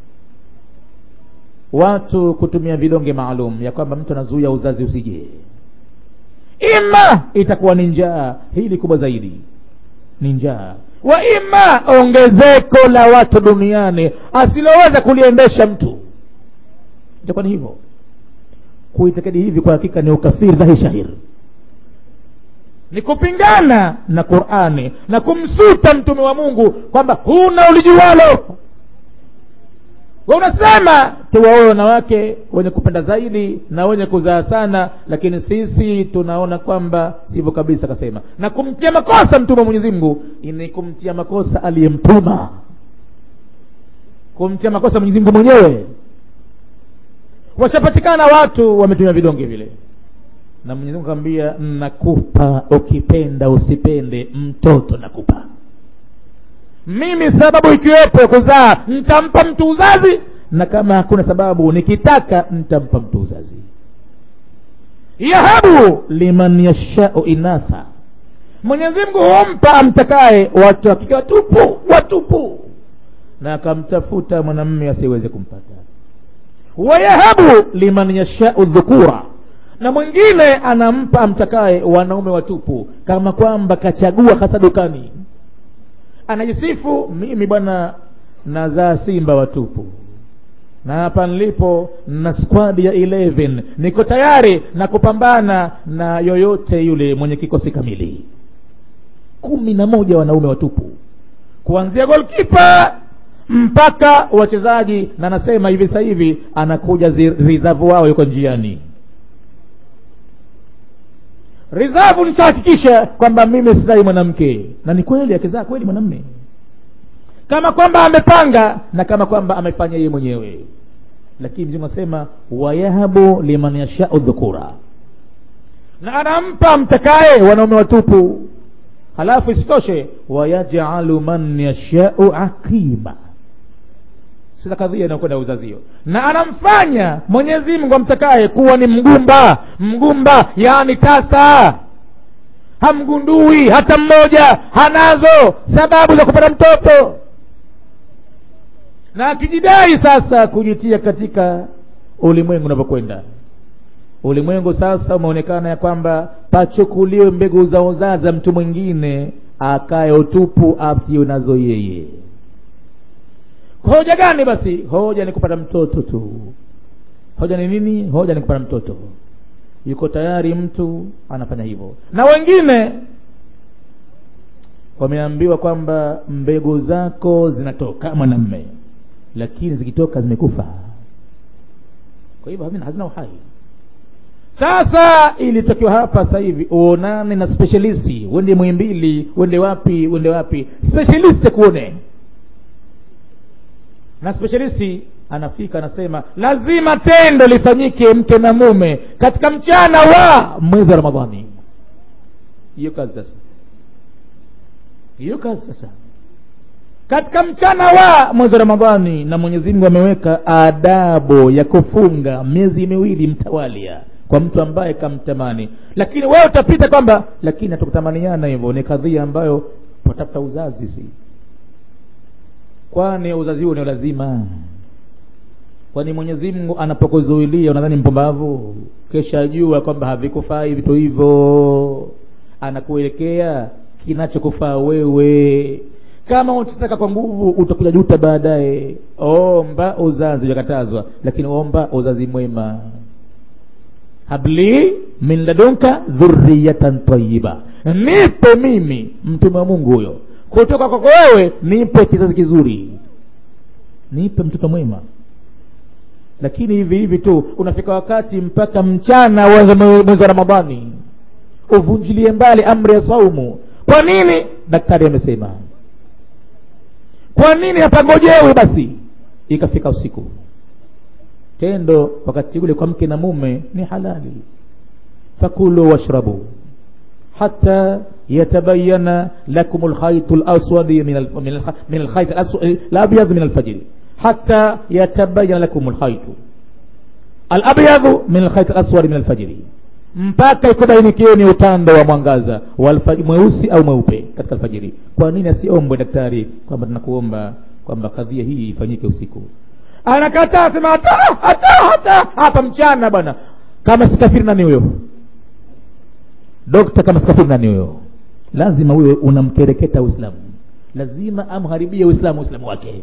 watu kutumia vidonge maalum ya kwamba mtu anazuia uzazi usije ima itakuwa ni njaa hili kubwa zaidi ni njaa wa ima ongezeko la watu duniani asiloweza kuliendesha mtu itakuwa ni hivyo kuitakidi hivi kwa hakika ni ukafiri dhahi shahiri ni kupingana na qurani na kumsuta mtume wa mungu kwamba huna ulijuwalo we unasema tuwaoe wanawake wenye kupenda zaidi na wenye kuzaa sana lakini sisi tunaona kwamba sivyo kabisa akasema na kumtia makosa mtume wa mwenyezi mungu ni kumtia makosa aliyemtuma kumtia makosa mwenyezi mungu mwenyewe washapatikana watu wametumia vidonge vile na mwenyezi mungu akamwambia nakupa ukipenda usipende mtoto nakupa mimi sababu ikiwepo ya kuzaa ntampa mtu uzazi na kama hakuna sababu nikitaka ntampa mtu uzazi yahabu liman yashau inatha mwenyezi mungu humpa amtakaye watu hakika watupu watupu na akamtafuta mwanamme asiweze kumpata wayahabu liman yashau dhukura na mwingine anampa amtakaye wanaume watupu kama kwamba kachagua hasa dukani anajisifu mimi bwana nazaa simba watupu na hapa nilipo na squad ya 11 niko tayari na kupambana na yoyote yule mwenye kikosi kamili kumi na moja wanaume watupu kuanzia golkipa mpaka wachezaji na anasema hivi sasa hivi anakuja rizavu wao yuko njiani rizavu nishahakikisha kwamba mimi sizai mwanamke na ni kweli akizaa kweli mwanamme kama kwamba amepanga na kama kwamba amefanya yeye mwenyewe lakini mzimu asema wayahabu liman yashau dhukura na anampa mtakaye wanaume watupu halafu isitoshe wayajalu man yashau aqima sasa kadhia inakwenda uzazio na anamfanya mwenyezi mungu amtakaye kuwa ni mgumba mgumba yaani tasa hamgundui hata mmoja hanazo sababu za kupata mtoto na akijidai sasa kujitia katika ulimwengu unavyokwenda ulimwengu sasa umeonekana ya kwamba pachukuliwe mbegu za uzaza mtu mwingine akaye utupu atiwe nazo yeye hoja gani basi hoja ni kupata mtoto tu hoja ni nini hoja ni kupata mtoto yuko tayari mtu anafanya hivyo na wengine wameambiwa kwamba mbegu zako zinatoka mwanamme lakini zikitoka zimekufa kwa hivyo havina hazina uhai sasa ilitokiwa hapa sasa hivi uonane na specialisti uende mwimbili uende wapi uende wapi specialisti kuone na specialisti anafika anasema lazima tendo lifanyike mke na mume katika mchana wa mwezi wa ramadhani hiyo kazi sasa hiyo kazi sasa katika mchana wa mwezi wa ramadhani na mwenyezi mungu ameweka adabu ya kufunga miezi miwili mtawalia kwa mtu ambaye kamtamani lakini wewe utapita kwamba lakini hatukutamaniana hivyo ni kadhia ambayo watafuta uzazi si kwani uzazi huo ni lazima kwani mwenyezi mungu anapokuzuilia unadhani mpumbavu kesha jua kwamba havikufai vitu hivyo anakuelekea kinachokufaa wewe kama utataka kwa nguvu utakuja juta baadaye omba uzazi ujakatazwa lakini omba uzazi mwema habli min ladunka dhurriyatan tayiba nipe mimi mtume wa mungu huyo kutoka kwako wewe nipe kizazi kizuri nipe mtoto mwema lakini hivi hivi tu unafika wakati mpaka mchana wa mwezi wa ramadhani uvunjilie mbali amri ya saumu kwa nini daktari amesema kwa nini hapangojewi basi ikafika usiku tendo wakati ule kwa mke na mume ni halali fakulu washrabu hata yatabayana lakum lkhaitu laswadi min alkhait labyad min alfajiri hata yatabayana lakum lkhaitu alabyadhu min alkhait alaswadi min alfajiri mpaka ikubainikieni utando wa mwangaza mweusi au mweupe katika alfajiri kwa nini asiombwe daktari kwamba tunakuomba kwamba kadhia hii ifanyike usiku anakataa sema hata hata hata hapa mchana bwana kama sikafiri nani huyo dokta kama sikafiri nani huyo lazima huyo unamkereketa uislamu lazima amharibie uislamu uislamu wake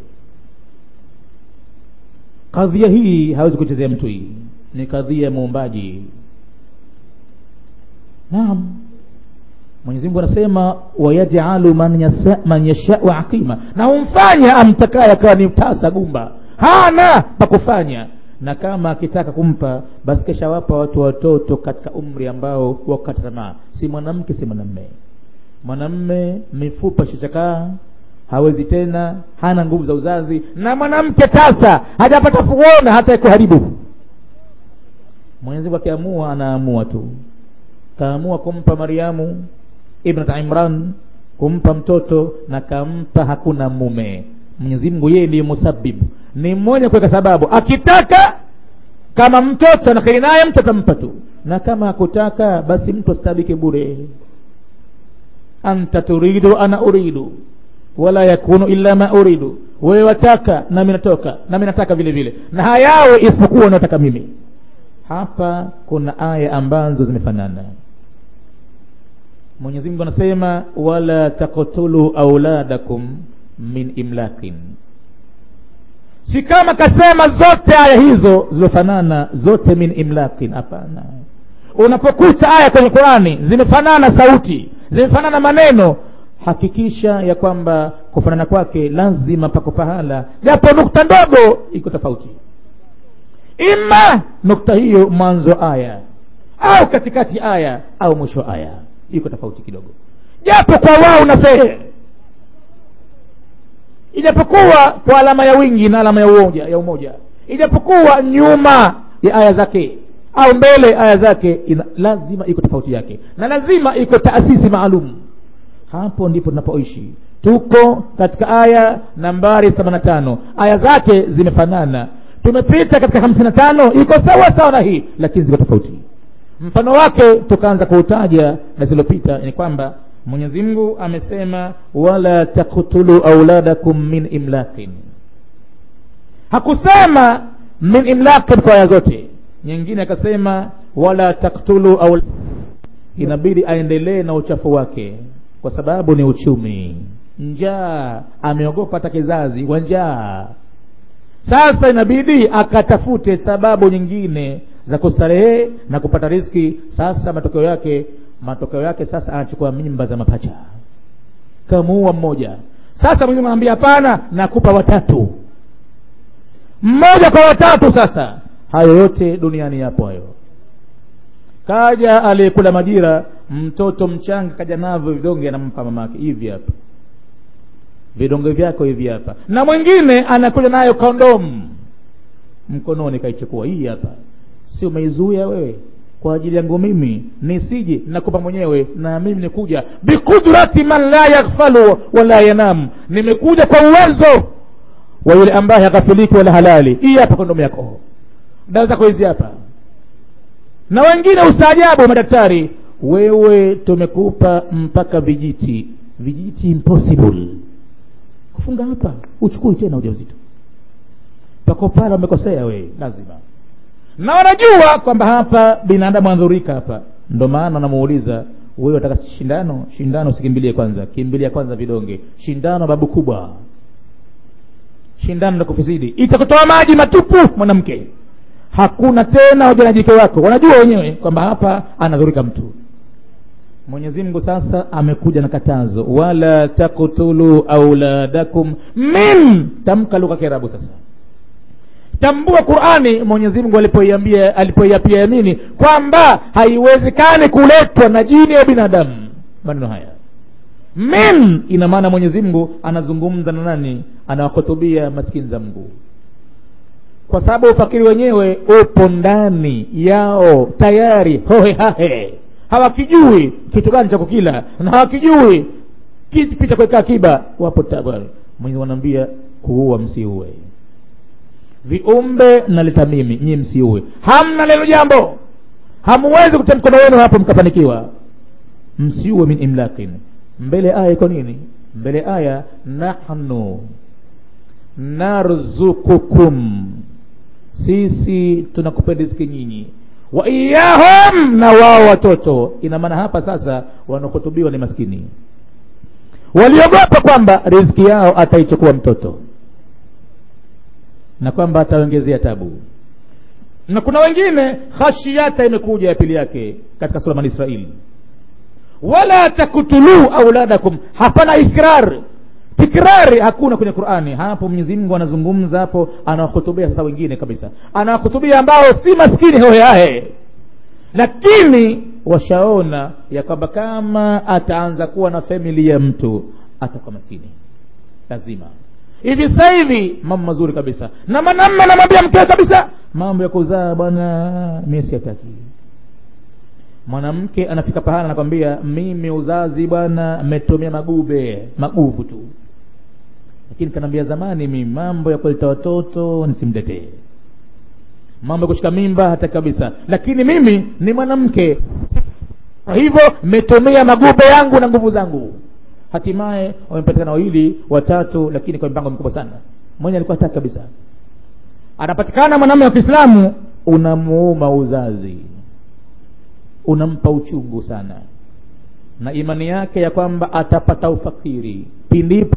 kadhia hii hawezi kuchezea mtu hii ni kadhia ya muumbaji naam mwenyezi mungu anasema wayajalu man, yasa, man yashau aqima na humfanya amtakaye akawa ni tasa gumba hana pa kufanya na kama akitaka kumpa basi keshawapa watu watoto katika umri ambao wakata tamaa si mwanamke si mwanamme mwanamme mifupa shichakaa hawezi tena hana nguvu za uzazi na mwanamke tasa hajapata kuona hata kuharibu mwenyezimungu akiamua anaamua tu kaamua kumpa mariamu ibnat imran kumpa mtoto na kampa hakuna mume mwenyezi mungu yeye ndiye musabibu ni mmoja kuweka sababu akitaka kama mtoto anakheri naye mtu atampa tu na kama hakutaka basi mtu asitabike bure anta turidu ana uridu wala yakunu illa ma uridu wewe wataka nami natoka nami nataka vile vile na hayawe isipokuwa unaotaka mimi hapa kuna aya ambazo zimefanana mwenyezi mungu anasema wala taktulu auladakum min imlakin si kama kasema zote aya hizo zilofanana zote min imlakin hapana unapokuta aya kwenye qurani zimefanana sauti zimefanana maneno hakikisha ya kwamba kufanana kwake lazima pako pahala japo nukta ndogo iko tofauti ima nukta hiyo mwanzo aya au katikati aya au mwisho aya iko tofauti kidogo japo kwa wao na sehe ijapokuwa kwa alama ya wingi na alama ya umoja ya umoja ijapokuwa nyuma ya aya zake au mbele aya zake ina, lazima iko tofauti yake na lazima iko taasisi maalum hapo ndipo tunapoishi tuko katika aya nambari 85 aya zake zimefanana tumepita katika hamsini na tano iko sawa sawa na hii lakini ziko tofauti mfano wake tukaanza kuutaja na zilizopita ni kwamba mwenyezi mungu amesema wala taktulu auladakum min imlakin hakusema min imlakin kwa aya zote nyingine akasema wala taktulu aul inabidi aendelee na uchafu wake kwa sababu ni uchumi njaa ameogopa hata kizazi wa njaa sasa inabidi akatafute sababu nyingine za kustarehe na kupata riski sasa matokeo yake matokeo yake sasa anachukua mimba za mapacha kamuua mmoja sasa mwenyewe anaambia hapana nakupa watatu mmoja kwa watatu sasa hayo yote duniani yapo hayo kaja aliyekula majira mtoto mchanga kaja navyo vidonge anampa mamake hivi hapa vidonge vyako hivi hapa na mwingine anakuja nayo kondomu mkononi kaichukua hii hapa si umeizuia wewe kwa ajili yangu mimi nisije nakupa mwenyewe na mimi nikuja biqudrati man la yaghfalu wala yanam nimekuja kwa uwezo wa yule ambaye haghafiliki wala halali hii hapa kondomu yako dawa zako hizi hapa na wengine ustaajabu madaktari wewe tumekupa mpaka vijiti vijiti impossible kufunga hapa uchukui tena ujauzito pako pale wamekosea we lazima na wanajua kwamba hapa binadamu anadhurika hapa ndo maana wanamuuliza wewe wataka shindano shindano usikimbilie kwanza kimbilia kwanza vidonge shindano babu kubwa shindano la kufisidi itakutoa maji matupu mwanamke hakuna tena hoja na jike wako wanajua wenyewe kwamba hapa anadhurika mtu mwenyezi mungu sasa amekuja na katazo wala taktulu auladakum min tamka lugha kiarabu sasa tambua qurani mwenyezi mungu alipoiambia alipoiapia yamini kwamba haiwezekani kuletwa na jini ya binadamu maneno haya min ina maana mwenyezi mungu anazungumza na nani anawahutubia maskini za mungu kwa sababu ufakiri wenyewe upo ndani yao tayari hohe hahe hawakijui kitu gani cha kukila na hawakijui kipi cha kuweka akiba wapo tabari mwenye wanaambia kuua msiue viumbe naleta mimi nyie msiue hamna lelo jambo hamuwezi kutia mkono wenu hapo mkafanikiwa msiue min imlakin mbele aya iko nini mbele aya nahnu narzukukum sisi tunakupa riziki nyinyi wa iyahum na wao watoto ina maana hapa sasa wanaokutubiwa ni maskini waliogopa kwamba riziki yao ataichukua mtoto na kwamba ataongezea tabu na kuna wengine khashiyata imekuja ya pili yake katika sura bani israili wala takutuluu auladakum hapana ikrar tikrari hakuna kwenye qurani hapo mwenyezi mungu anazungumza hapo anawahutubia sasa wengine kabisa anawahutubia ambao si maskini hoheahe lakini washaona ya kwamba kama ataanza kuwa na famili ya mtu atakuwa maskini lazima hivi sasa hivi mambo mazuri kabisa na mwanamme anamwambia mkewe kabisa mambo ya kuzaa bwana mie siataki mwanamke anafika pahala anakwambia mimi uzazi bwana mmetumia magube maguvu tu lakini kanaambia zamani mimi mambo ya kuleta watoto nisimletee mambo ya kushika mimba hata kabisa lakini mimi ni mwanamke kwa hivyo mmetumia magube yangu na nguvu zangu hatimaye wamepatikana wawili watatu lakini kwa mpango mkubwa sana mwenye alikuwa hataki kabisa anapatikana mwanamume wa kiislamu unamuuma uzazi unampa uchungu sana na imani yake ya kwamba atapata ufakiri pindipo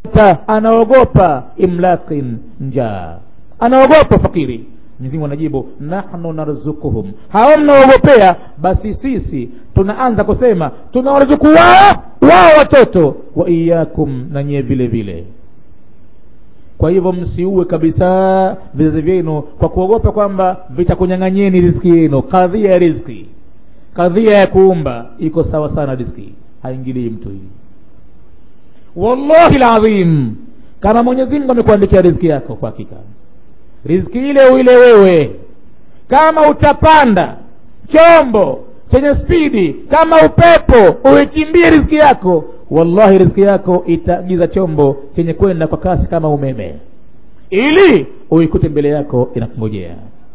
ta anaogopa imlaqin njaa anaogopa fakiri mwenyezi mungu anajibu nahnu narzukuhum hao mnaogopea basi sisi tunaanza kusema tunawaruzuku wao wao watoto wa iyakum na nyie vile vile kwa hivyo msiue kabisa vizazi vyenu kwa kuogopa kwamba vitakunyang'anyeni riziki yenu kadhia ya riziki kadhia ya kuumba iko sawa sana riziki haingilii mtu hii wallahi ladhim kama mwenyezi mungu amekuandikia riziki yako kwa hakika riziki ile uile wewe kama utapanda chombo chenye spidi kama upepo uikimbie riziki yako wallahi riziki yako itaagiza chombo chenye kwenda kwa kasi kama umeme ili uikute mbele yako inakungojea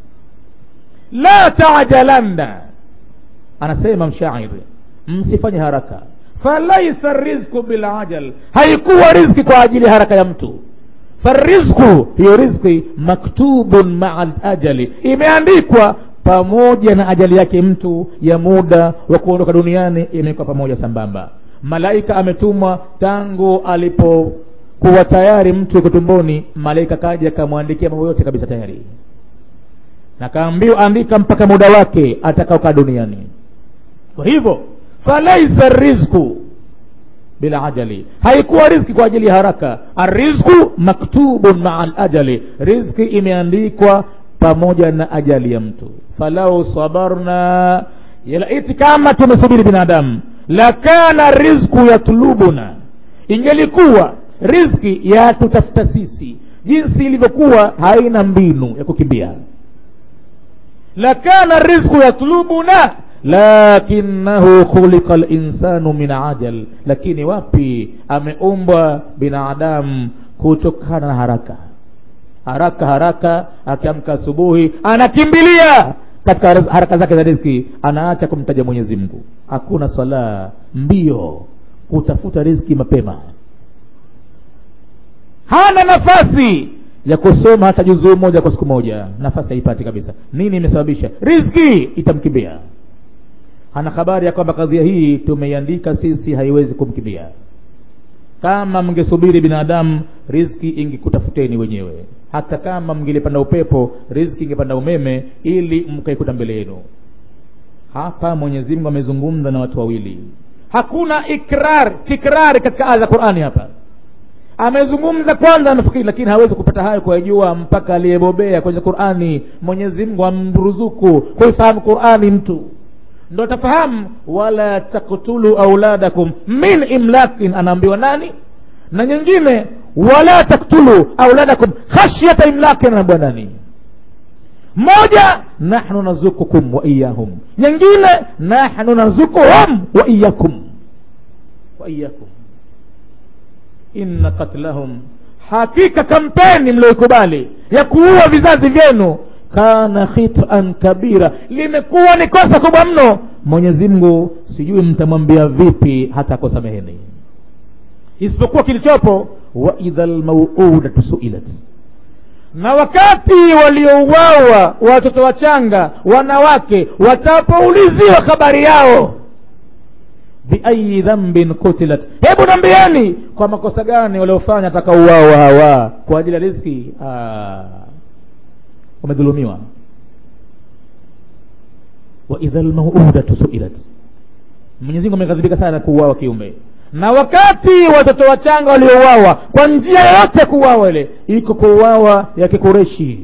la tajalanna anasema mshairi msifanye haraka falaisa rizqu bilajal haikuwa riziki kwa ajili ya haraka ya mtu farizqu hiyo riziki maktubun maa ajali imeandikwa pamoja na ajali yake mtu ya muda wa kuondoka duniani imewekwa pamoja sambamba malaika ametumwa tangu alipokuwa tayari mtu yuko tumboni malaika kaja akamwandikia mambo yote kabisa tayari na kaambiwa andika mpaka muda wake atakaokaa duniani kwa hivyo falaisa rizqu bila ajali haikuwa riziki kwa ajili ya haraka arizqu maktubun maa alajali riziki imeandikwa pamoja na ajali ya mtu falau sabarna yalaiti kama tumesubiri binadamu lakana rizqu yatlubuna ingelikuwa riziki ya tutafuta sisi jinsi ilivyokuwa haina mbinu ya kukimbia lakana rizqu yatlubuna lakinahu khuliqa linsanu min ajal lakini wapi ameumbwa binadamu kutokana na haraka haraka haraka akiamka asubuhi anakimbilia katika haraka zake za riziki anaacha kumtaja mwenyezi mungu hakuna swala mbio kutafuta riziki mapema hana nafasi ya kusoma hata juzuu moja kwa siku moja nafasi haipati kabisa nini imesababisha riziki itamkimbia hana habari ya kwamba kadhia hii tumeiandika sisi haiwezi kumkimbia kama mngesubiri binadamu riziki ingekutafuteni wenyewe hata kama mngelipanda upepo riziki ingepanda umeme ili mkaikuta mbele yenu hapa mwenyezi mungu amezungumza na watu wawili hakuna ikrar tikrari katika aya za qurani hapa amezungumza kwanza nafikiri lakini hawezi kupata hayo kuyajua mpaka aliyebobea kwenye qurani mwenyezi mungu amruzuku kuifahamu qurani mtu ndo atafahamu wala taktulu auladakum min imlakin anaambiwa nani na nyingine wala taktulu auladakum khashyata imlakin anaambiwa nani moja nahnu nazukukum wa iyahum nyingine nahnu nazukuhum wa iyakum wa iyakum inna qatlahum hakika kampeni mlioikubali ya kuua vizazi vyenu kana khitan kabira limekuwa ni kosa kubwa mno mwenyezi mungu sijui mtamwambia vipi hata akosameheni isipokuwa kilichopo waidha lmauudatu suilat na wakati waliouawa watoto wachanga wanawake watapouliziwa habari yao biayi dhambin kutilat hebu nambieni kwa makosa gani waliofanya atakauawa hawa kwa ajili ya riziki wamedhulumiwa waidha lmaudatu suilat mwenyezimungu ameghadhibika sana kuuawa kiumbe na wakati watoto wachanga waliouawa kwa njia yoyote ya kuuawa ile iko kuuawa ya kikureshi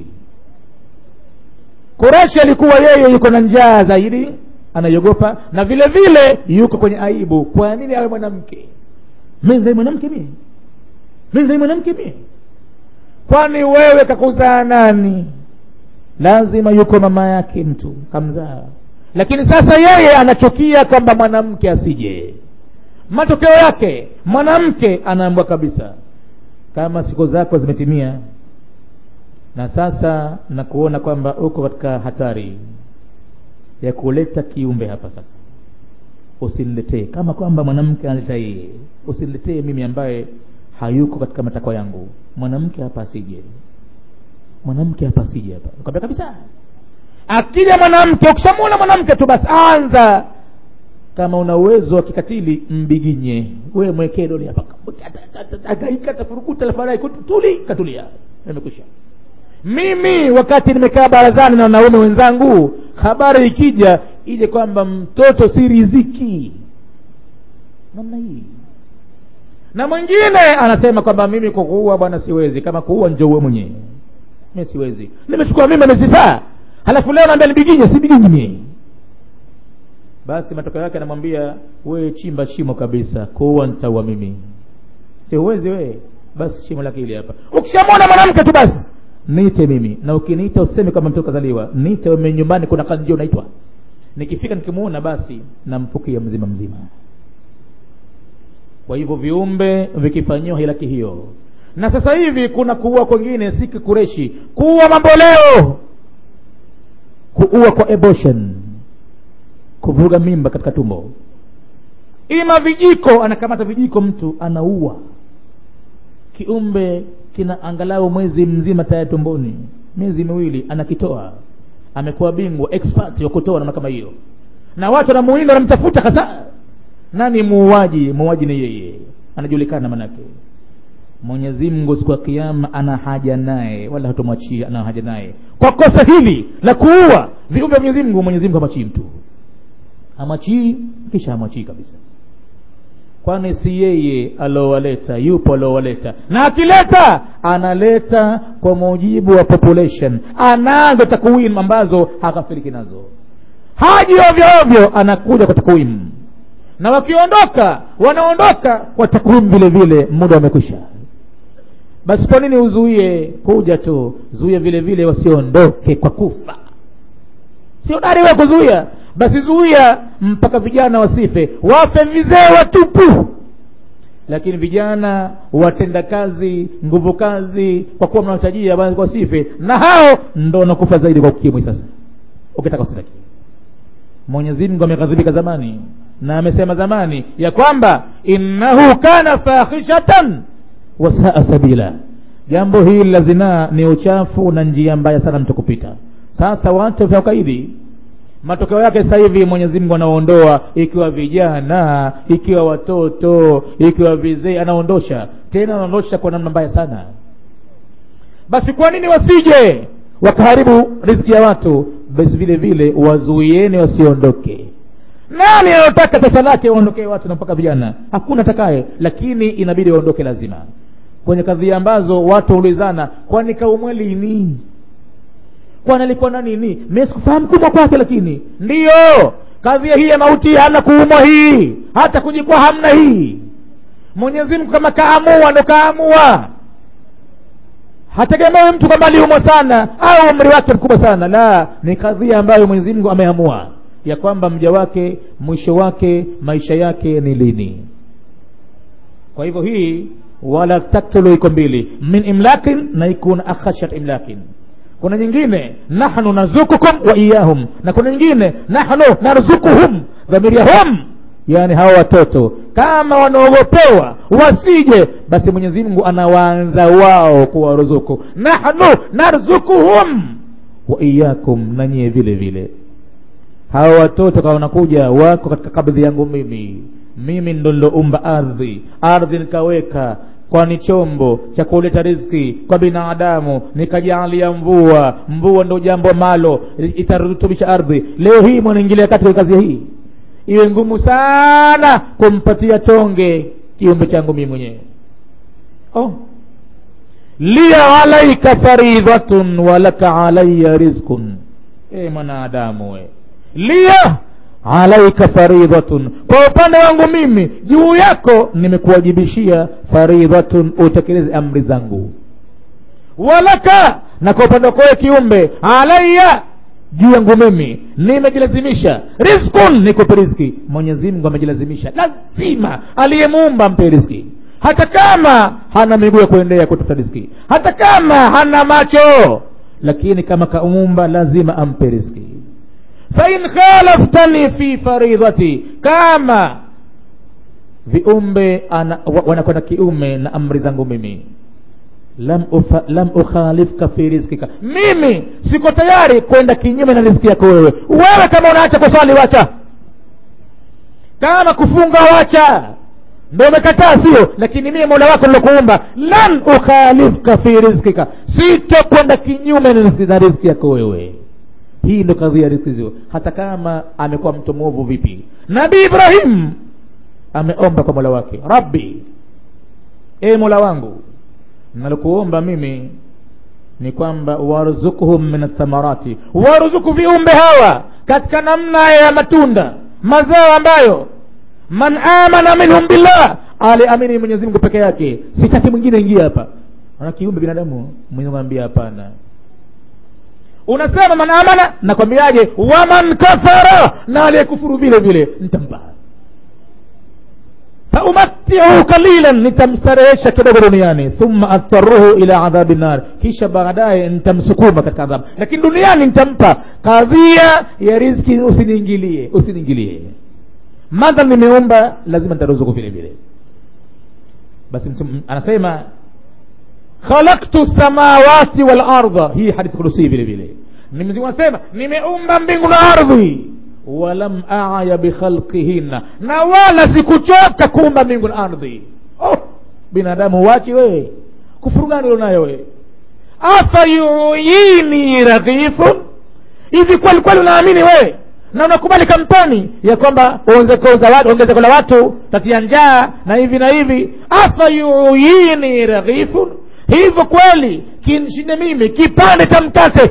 kureshi alikuwa yeye yuko na njaa zaidi anaiogopa na vile vile yuko kwenye aibu kwa nini awe mwanamke menzai mwanamke mie menzai mwanamke mie kwani wewe kakuzaa nani lazima yuko mama yake mtu kamzaa lakini sasa yeye anachukia kwamba mwanamke asije matokeo yake mwanamke anaambwa kabisa kama siku zako zimetimia na sasa na kuona kwamba uko katika hatari ya kuleta kiumbe hapa sasa usiniletee kama kwamba mwanamke analeta yeye usiniletee mimi ambaye hayuko katika matakwa yangu mwanamke hapa asije mwanamke hapa asije hapa kwambia kabisa akija mwanamke ukishamwona mwanamke tu basi anza kama una uwezo wa kikatili mbiginye wewe mwekee doli hapa agaika tafurukuta lafarai tuli katulia imekwisha mimi wakati nimekaa barazani na wanaume wenzangu habari ikija ije kwamba mtoto si riziki namna hii na mwingine anasema kwamba mimi kwa kuua bwana siwezi kama kuua njouwe mwenyewe mi siwezi nimechukua mimi miezi saa halafu leo naambia nibiginye sibiginyi mie basi matokeo yake anamwambia we chimba shimo kabisa kuua ntaua mimi si huwezi wee basi shimo lake ili hapa ukishamwona mwanamke tu basi niite mimi na ukiniita useme kama mtoto kazaliwa niite ume nyumbani kuna kazi ndio unaitwa nikifika nikimuona basi namfukia mzima mzima kwa hivyo viumbe vikifanyiwa hilaki hiyo na sasa hivi kuna kuua kwengine si kikureshi kuua mamboleo kuua kwa abortion kuvuruga mimba katika tumbo ima vijiko anakamata vijiko mtu anaua kiumbe kina angalau mwezi mzima tayari tumboni miezi miwili anakitoa amekuwa bingwa expert wa kutoa namna kama hiyo na watu wanamuinda wanamtafuta hasa nani muuaji muuaji ni yeye anajulikana manake mwenyezi mungu siku ya kiama ana haja naye wala hatomwachia ana haja naye kwa kosa hili la kuua viumbe vya mwenyezi mungu mwenyezi mungu hamwachii mtu hamwachii kisha hamwachii kabisa kwani si yeye aliowaleta yupo aliowaleta na akileta analeta kwa mujibu wa population anazo takwimu ambazo hakafiriki nazo haji ovyo ovyo anakuja kwa takwimu na wakiondoka wanaondoka kwa takwimu vile vile muda umekwisha basi kwa nini uzuie kuja tu zuia vile vile wasiondoke kwa kufa sio dari we kuzuia basi zuia mpaka vijana wasife wafe vizee watupu lakini vijana watenda kazi nguvu kazi kwa kuwa mnawahitajia wasife na hao ndo wanakufa zaidi kwa ukimwi sasa ukitaka usitaki mwenyezi mungu ameghadhibika zamani na amesema zamani ya kwamba innahu kana fahishatan wasaa sabila jambo hili la zinaa ni uchafu na njia mbaya sana mtu kupita sasa watu vya ukaidi matokeo yake sasa hivi mwenyezi mungu anaondoa ikiwa vijana ikiwa watoto ikiwa vizee anaondosha tena anaondosha kwa namna mbaya sana basi kwa nini wasije wakaharibu riziki ya watu basi vile vile wazuieni wasiondoke nani anayotaka taifa lake waondokee watu na mpaka vijana hakuna takaye lakini inabidi waondoke lazima kwenye kadhia ambazo watu waulizana kwani kaumwe lini kwani alikuwa na nini mi sikufahamu kumwa kwake lakini ndiyo kadhia hii ya mauti hana kuumwa hii hata kujikwa hamna hii mwenyezi mungu kama kaamua ndo kaamua hategemewi mtu kwamba aliumwa sana au umri wake mkubwa sana la ni kadhia ambayo mwenyezi mungu ameamua ya kwamba mja wake mwisho wake maisha yake ni lini kwa hivyo hii wala taktulu iko mbili min imlakin na ikuna akhashat imlakin kuna nyingine nahnu narzukukum wa iyahum na kuna nyingine nahnu narzukuhum dhamiri ya hum yani hawa watoto kama wanaogopewa wasije basi mwenyezi mungu anawaanza wao kuwaruzuku nahnu narzukuhum wa iyakum na nyie vile vile hawa watoto kama wanakuja wako katika kabdhi yangu mimi mimi ndo niloumba ardhi ardhi nikaweka kwani chombo cha kuleta riziki kwa binadamu nikajaalia mvua mvua ndo jambo malo itarutubisha ardhi leo hii mwanaingilia kati kazi hii iwe ngumu sana kumpatia tonge kiumbe changu mimi mwenyewe oh. liya alaika faridhatun walaka alaya rizqun e mwanadamu we liya alaika faridhatun kwa upande wangu mimi juu yako nimekuwajibishia faridhatun utekeleze amri zangu walaka na kwa upande wako kiumbe alaya juu yangu mimi nimejilazimisha rizkun nikupe riziki mwenyezi mungu amejilazimisha lazima aliyemuumba mpe riziki hata kama hana miguu ya kuendea kutafuta riziki hata kama hana macho lakini kama kaumba lazima ampe riziki fain khalaftani fi faridhati kama viumbe wanakwenda kiume na amri zangu mimi lam, ufa, lam ukhalifka fi rizkika mimi siko tayari kwenda kinyume na riziki yako wewe wewe kama unaacha kuswali wacha kama kufunga wacha ndo umekataa sio lakini mie mola wako nilokuumba lan ukhalifka fi rizkika sitokwenda kinyume na riziki yako wewe hii ndo kadhia ya riziki zio hata kama amekuwa mtu mwovu vipi nabii ibrahim ameomba kwa mola wake rabbi e mola wangu nalokuomba mimi ni kwamba warzukuhum min athamarati warzuku viumbe hawa katika namna ya matunda mazao ambayo man amana minhum billah aliamini mwenyezi mungu peke yake sitaki mwingine ingia hapa ana kiumbe binadamu mwenyezimungu ambia hapana unasema man amana nakwambiaje waman kafara na aliyekufuru vile vile nitampa faumatihu qalilan nitamstarehesha kidogo duniani thumma adtaruhu ila adhabi nar kisha baadaye nitamsukuma katika adhabu lakini duniani nitampa kadhia ya riziki usiniingilie usiniingilie madha nimeomba lazima nitaruzuku vile vile basi anasema khalaktu samawati wal ardha hii hadithi kudusi vile vile mzimu anasema nimeumba mbingu na ardhi walam aya bikhalqihinna na wala sikuchoka kuumba mbingu na ardhi oh, binadamu wachi wewe kufuru gani ulionayo wewe afa yuyini raghifun hivi kweli kweli unaamini wewe na unakubali kampani ya kwamba ongezeko la watu tatia njaa na hivi na hivi afa yuyini raghifun hivyo kweli kinshinde mimi kipande cha mkate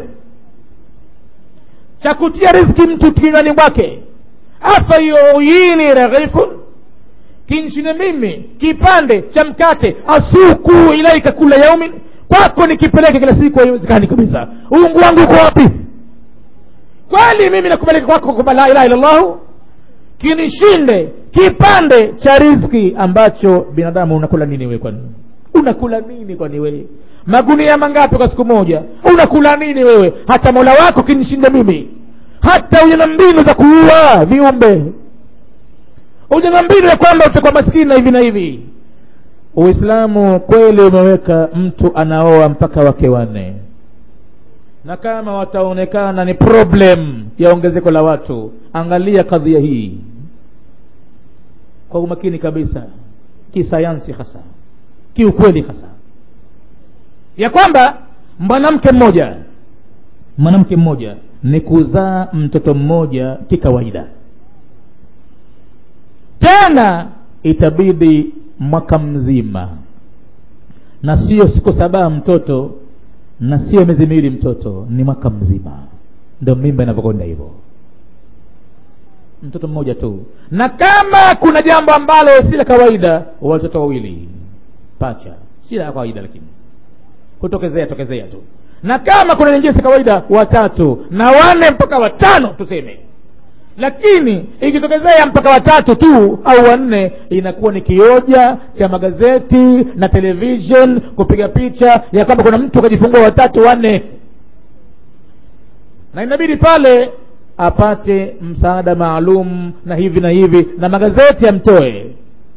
cha kutia riziki mtu kinywani mwake afa yuyini raghifun kinshinde mimi kipande cha mkate asuku ilaika kula yaumin kwako nikipeleke kila siku haiwezekani kabisa uungu wangu uko wapi kweli mimi nakupeleka kwako kwamba la ilaha illallahu kinishinde kipande cha riziki ambacho binadamu unakula nini wewe kwani unakula nini kwani wewe magunia mangapi kwa siku moja unakula nini wewe hata mola wako kinishinde mimi hata uje na mbinu za kuua viumbe uje na mbinu ya kwamba utakuwa maskini na hivi na hivi uislamu kweli umeweka mtu anaoa mpaka wake wanne na kama wataonekana ni problem ya ongezeko la watu angalia kadhia hii kwa umakini kabisa kisayansi hasa kiukweli hasa ya kwamba mwanamke mmoja mwanamke mmoja ni kuzaa mtoto mmoja kikawaida tena itabidi mwaka mzima na sio siku saba mtoto na sio miezi miwili mtoto ni mwaka mzima ndio mimba inavyokwenda hivyo mtoto mmoja tu na kama kuna jambo ambalo si la kawaida watoto wawili pacha si la kawaida lakini kutokezea tokezea tu na kama kuna nyingine si kawaida watatu na wane mpaka watano tuseme lakini ikitokezea mpaka watatu tu au wanne inakuwa ni kioja cha magazeti na television kupiga picha ya kwamba kuna mtu akajifungua watatu wanne na inabidi pale apate msaada maalum na hivi na hivi na magazeti yamtoe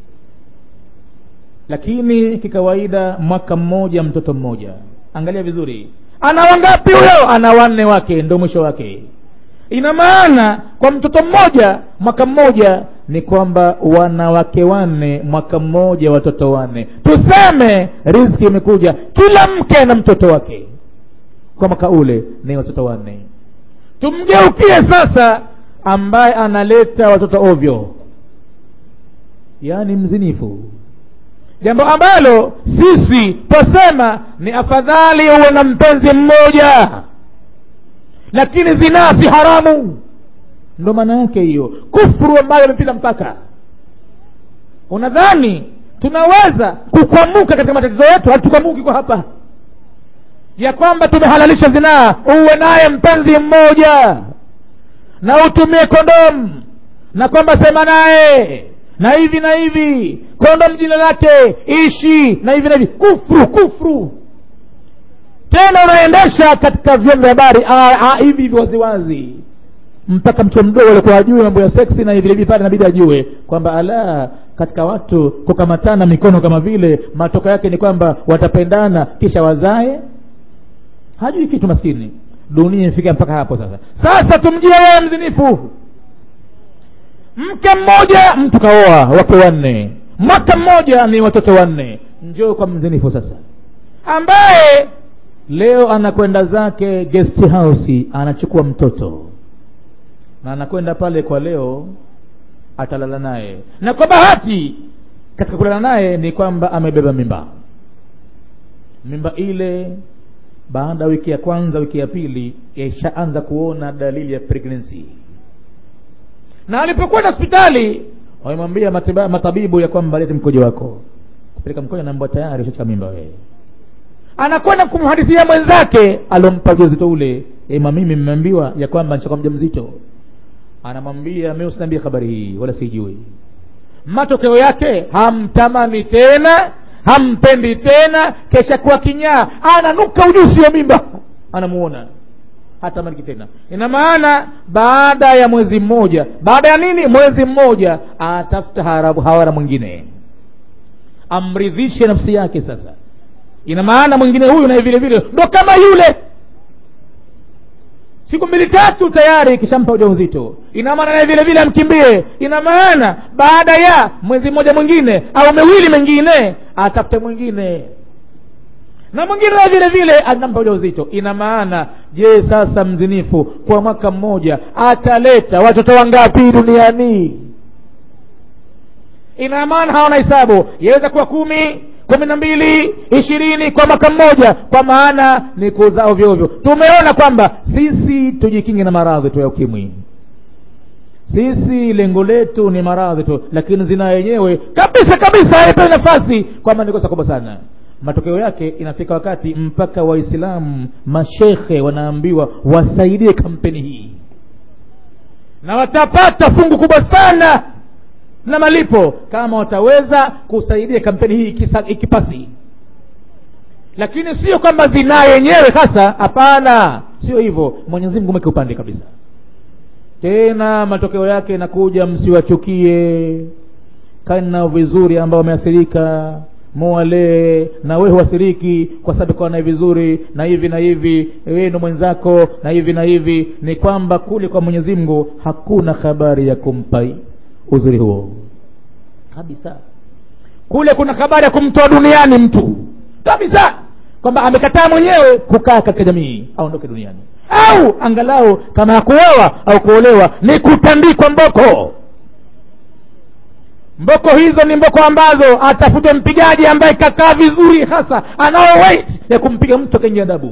lakini kikawaida mwaka mmoja mtoto mmoja angalia vizuri ana wangapi huyo ana wanne wake ndo mwisho wake ina maana kwa mtoto mmoja mwaka mmoja ni kwamba wanawake wanne mwaka mmoja watoto wanne tuseme riziki imekuja kila mke na mtoto wake kwa mwaka ule ni watoto wanne tumgeukie sasa ambaye analeta watoto ovyo yaani mzinifu jambo ambalo sisi twasema ni afadhali uwe na mpenzi mmoja lakini zinaa si haramu ndo maana yake hiyo kufuru ambayo imepita mpaka unadhani tunaweza kukwamuka katika matatizo yetu hatukwamuki kwa hapa ya kwamba tumehalalisha zinaa uwe naye mpenzi mmoja na utumie kondomu na kwamba sema naye na hivi na hivi kondom jina lake ishi na hivi na hivi kufru kufru tena unaendesha katika vyombo vya habari hivi hivi waziwazi mpaka mtoto mdogo alikuwa ajue mambo ya seksi na vile vile pale inabidi ajue kwamba ala katika watu kukamatana mikono kama vile matokeo yake ni kwamba watapendana kisha wazae hajui kitu maskini dunia imefika mpaka hapo sasa sasa tumjie yeye mzinifu mke mmoja mtu kaoa wake wanne mwaka mmoja ni watoto wanne njoo kwa mzinifu sasa ambaye leo anakwenda zake guest house anachukua mtoto na anakwenda pale kwa leo atalala naye na kwa bahati katika kulala naye ni kwamba amebeba mimba mimba ile baada ya wiki ya kwanza wiki ya pili ishaanza kuona dalili ya pregnancy na alipokwenda hospitali wamemwambia matabibu ya kwamba lete mkojo wako kupeleka mkojo naambia tayari ushachika mimba wewe anakwenda kumhadithia mwenzake alompa ujauzito ule ema mimi mmeambiwa ya kwamba nishakuwa mjamzito anamwambia mimi usiniambie habari hii wala sijui matokeo yake hamtamani tena hampendi tena kesha kuwa kinyaa ananuka ujusi wa mimba anamuona hatamaniki tena ina maana baada ya mwezi mmoja baada ya nini mwezi mmoja atafuta harabu hawara mwingine amridhishe nafsi yake sasa ina maana mwingine huyu naye vile vile ndo kama yule siku mbili tatu tayari kishampa ujauzito ina maana naye vile vile amkimbie ina maana baada ya mwezi mmoja mwingine au miwili mengine atafute mwingine na mwingine naye vile vile anampa ujauzito ina maana je sasa mzinifu kwa mwaka mmoja ataleta watoto wangapi duniani ina maana hawana hesabu yaweza kuwa kumi kumi na mbili ishirini kwa mwaka mmoja kwa maana ni kuzaa ovyo ovyo tumeona kwamba sisi tujikinge na maradhi tu ya ukimwi sisi lengo letu ni maradhi tu lakini zina yenyewe kabisa kabisa haipewi nafasi kwamba ni kosa kubwa sana matokeo yake inafika wakati mpaka waislamu mashekhe wanaambiwa wasaidie kampeni hii na watapata fungu kubwa sana na malipo kama wataweza kusaidia kampeni hii ikisa, ikipasi lakini sio kwamba zinaa yenyewe hasa hapana sio hivyo mwenyezi mungu mweke upande kabisa tena matokeo yake inakuja msiwachukie kani nao vizuri ambao wameathirika muwalee na wewe huathiriki kwa sababu kwa naye vizuri na hivi na hivi wewe ndo mwenzako na hivi na hivi ni kwamba kule kwa mwenyezi mungu hakuna habari ya kumpa uzuri huo kabisa kule kuna habari ya kumtoa duniani mtu kabisa kwamba amekataa mwenyewe kukaa katika jamii aondoke duniani au angalau kama hakuoa au kuolewa ni kutandikwa mboko mboko hizo ni mboko ambazo atafute mpigaji ambaye kakaa vizuri hasa anao weight ya kumpiga mtu akaingia adabu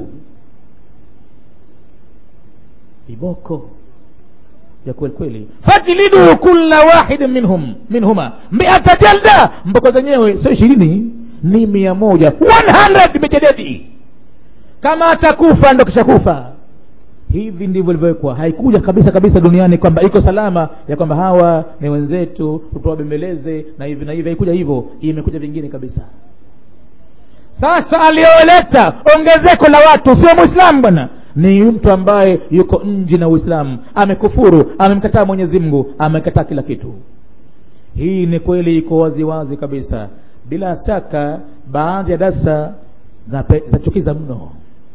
viboko ya kweli kweli fajlidu kulla wahidin minhum minhuma miata jalda mboko zenyewe sio ishirini ni mia moja 100 mijededi kama atakufa ndo kishakufa hivi ndivyo ilivyowekwa haikuja kabisa kabisa duniani kwamba iko salama ya kwamba hawa ni wenzetu tutawabembeleze na hivi na hivi haikuja hivyo imekuja vingine kabisa sasa aliyoleta ongezeko la watu sio mwislamu bwana ni mtu ambaye yuko nje na uislamu amekufuru amemkataa mwenyezi mungu amekataa kila kitu hii ni kweli iko waziwazi kabisa bila shaka baadhi ya darsa zachukiza mno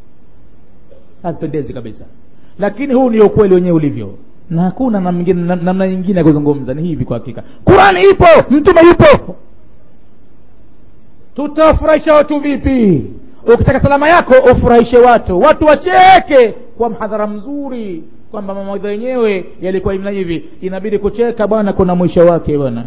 hazipendezi kabisa lakini huu ndio ukweli wenyewe ulivyo na hakuna namna na, na nyingine ya kuzungumza ni hivi kwa hakika qurani ipo mtume yupo tutawafurahisha watu vipi ukitaka salama yako ufurahishe watu watu wacheke kwa mhadhara mzuri kwamba mawaidha yenyewe yalikuwa hivi na hivi inabidi kucheka bwana kuna mwisho wake bwana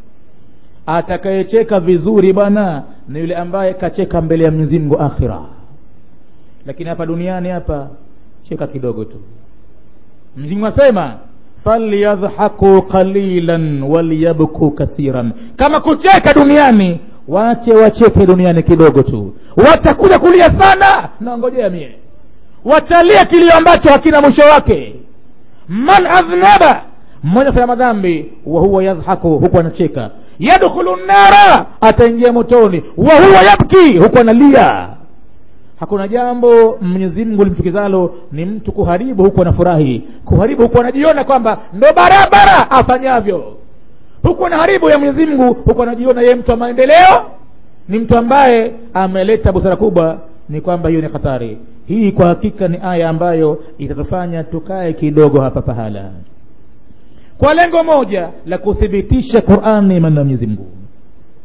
atakayecheka vizuri bwana ni yule ambaye kacheka mbele ya mwenyezi mungu akhira lakini hapa duniani hapa cheka kidogo tu mzimu asema falyadhaku qalilan walyabku kathiran kama kucheka duniani wache wacheke duniani kidogo tu watakuja kulia sana naongojea mie watalia kilio ambacho hakina mwisho wake man adhnaba mmoja fanya madhambi wa huwa yadhaku huku anacheka yadkhulu nnara ataingia motoni wa huwa yabki huku analia hakuna jambo mwenyezi mungu limchukizalo ni mtu kuharibu huku anafurahi kuharibu huku anajiona kwamba ndo barabara afanyavyo huku anaharibu ya mwenyezi mungu huku anajiona yeye mtu wa maendeleo ni mtu ambaye ameleta busara kubwa ni kwamba hiyo ni hatari hii kwa hakika ni aya ambayo itatufanya tukae kidogo hapa pahala kwa lengo moja la kuthibitisha qurani maneno ya mwenyezi mungu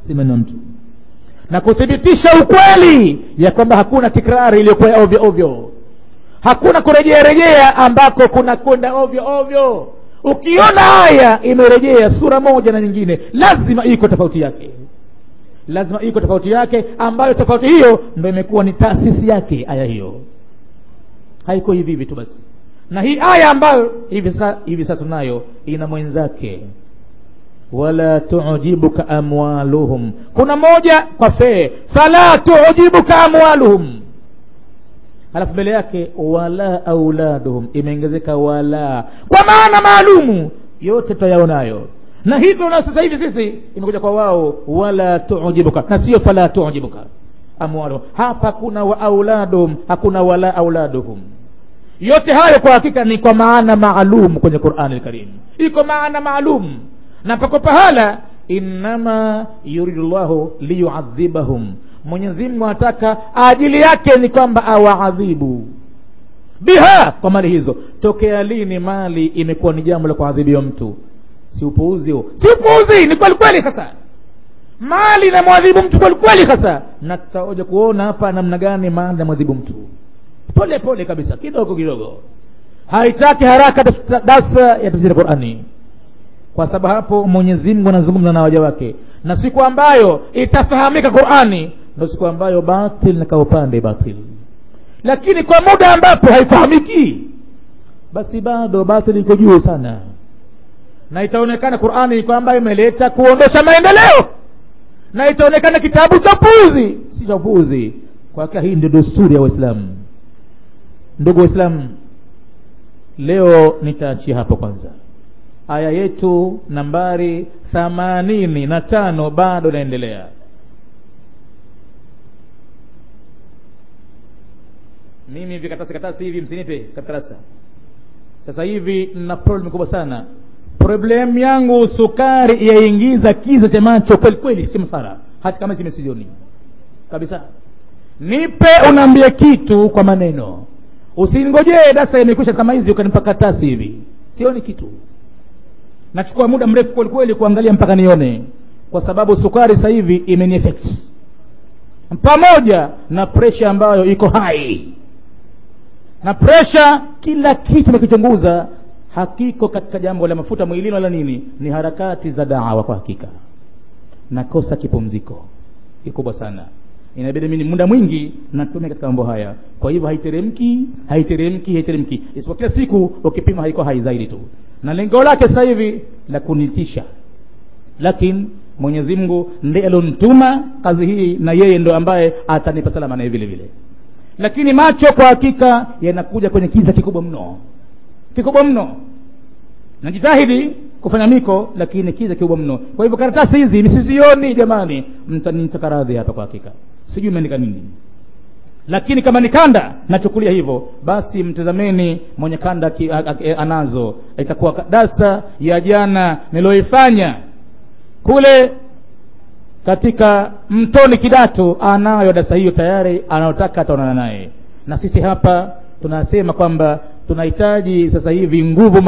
si maneno ya mtu na kuthibitisha ukweli ya kwamba hakuna tikrari iliyokuwa ya ovyo ovyo hakuna kurejea rejea ambako kuna kwenda ovyo ovyo ukiona aya imerejea sura moja na nyingine lazima iko tofauti yake lazima iko tofauti yake ambayo tofauti hiyo ndo imekuwa ni taasisi yake aya hiyo haiko hivi hivi tu basi na hii aya ambayo hivi sasa hivi sasa tunayo ina mwenzake wala tujibuka amwaluhum kuna moja kwa fee fala tujibuka amwaluhum halafu mbele yake wala auladuhum imeongezeka wala kwa maana maalumu yote tutayaonayo na hivyo na sasa hivi sisi imekuja kwa wao wala tujibuka na sio fala tujibuka amwaluhum hapa kuna wa auladuhum hakuna wala auladuhum yote hayo kwa hakika ni kwa maana maalum kwenye qurani lkarim iko maana maalum na pako pahala innama yuridu llahu liyuadhibahum mwenyezi mungu anataka ajili yake ni kwamba awaadhibu biha kwa mali hizo tokea lini mali imekuwa ni jambo la kuadhibiwa mtu si upuuzi huo si upuuzi ni kweli kweli sasa mali inamwadhibu mtu kweli kweli sasa na tutaoja kuona hapa namna gani mali inamwadhibu mtu pole pole kabisa kidogo kidogo haitaki haraka darsa ya tafsiri qurani kwa sababu hapo mwenyezi mungu anazungumza na waja wake na siku ambayo itafahamika qurani ndo siku ambayo batil na kaupande batil lakini kwa muda ambapo haifahamiki basi bado batil iko juu sana na itaonekana qurani iko ambayo imeleta kuondosha maendeleo na itaonekana kitabu cha puzi si cha puzi kwa hakika hii ndio desturi ya waislamu ndugu waislamu leo nitaachia hapo kwanza aya yetu nambari thamanini na tano bado inaendelea mimi vikatasi katasi hivi msinipe katarasa sasa hivi nina problem kubwa sana problem yangu sukari yaingiza kiza cha macho kweli kweli si msara hata kama simesizioni kabisa nipe unaambia kitu kwa maneno usingojee dasa imekwisha kama hizi ukanipa katasi hivi sioni kitu nachukua muda mrefu kweli kweli kuangalia mpaka nione kwa sababu sukari sasa hivi imenieffect pamoja na presha ambayo iko hai na presha kila kitu nakichunguza hakiko katika jambo la mafuta mwilini wala nini ni harakati za dawa kwa hakika nakosa kipumziko kikubwa sana inabidi mimi muda mwingi natumia katika mambo haya kwa hivyo haiteremki haiteremki haiteremki isipokuwa kila siku ukipima haiko hai zaidi tu na lengo lake sasa hivi la kunitisha lakini mwenyezi mungu ndiye alionituma kazi hii na yeye ndo ambaye atanipa salama naye vile vile lakini macho kwa hakika yanakuja kwenye kiza kikubwa mno kikubwa mno najitahidi kufanya miko lakini kiza kikubwa mno kwa hivyo karatasi hizi msizioni jamani mtanitaka radhi hapa kwa hakika sijui imeandika nini lakini kama ni kanda nachukulia hivyo basi mtazameni mwenye kanda ki, a, a, anazo itakuwa darsa ya jana niliyoifanya kule katika mtoni kidatu anayo darsa hiyo tayari anayotaka ataonana naye na sisi hapa tunasema kwamba tunahitaji sasa hivi nguvu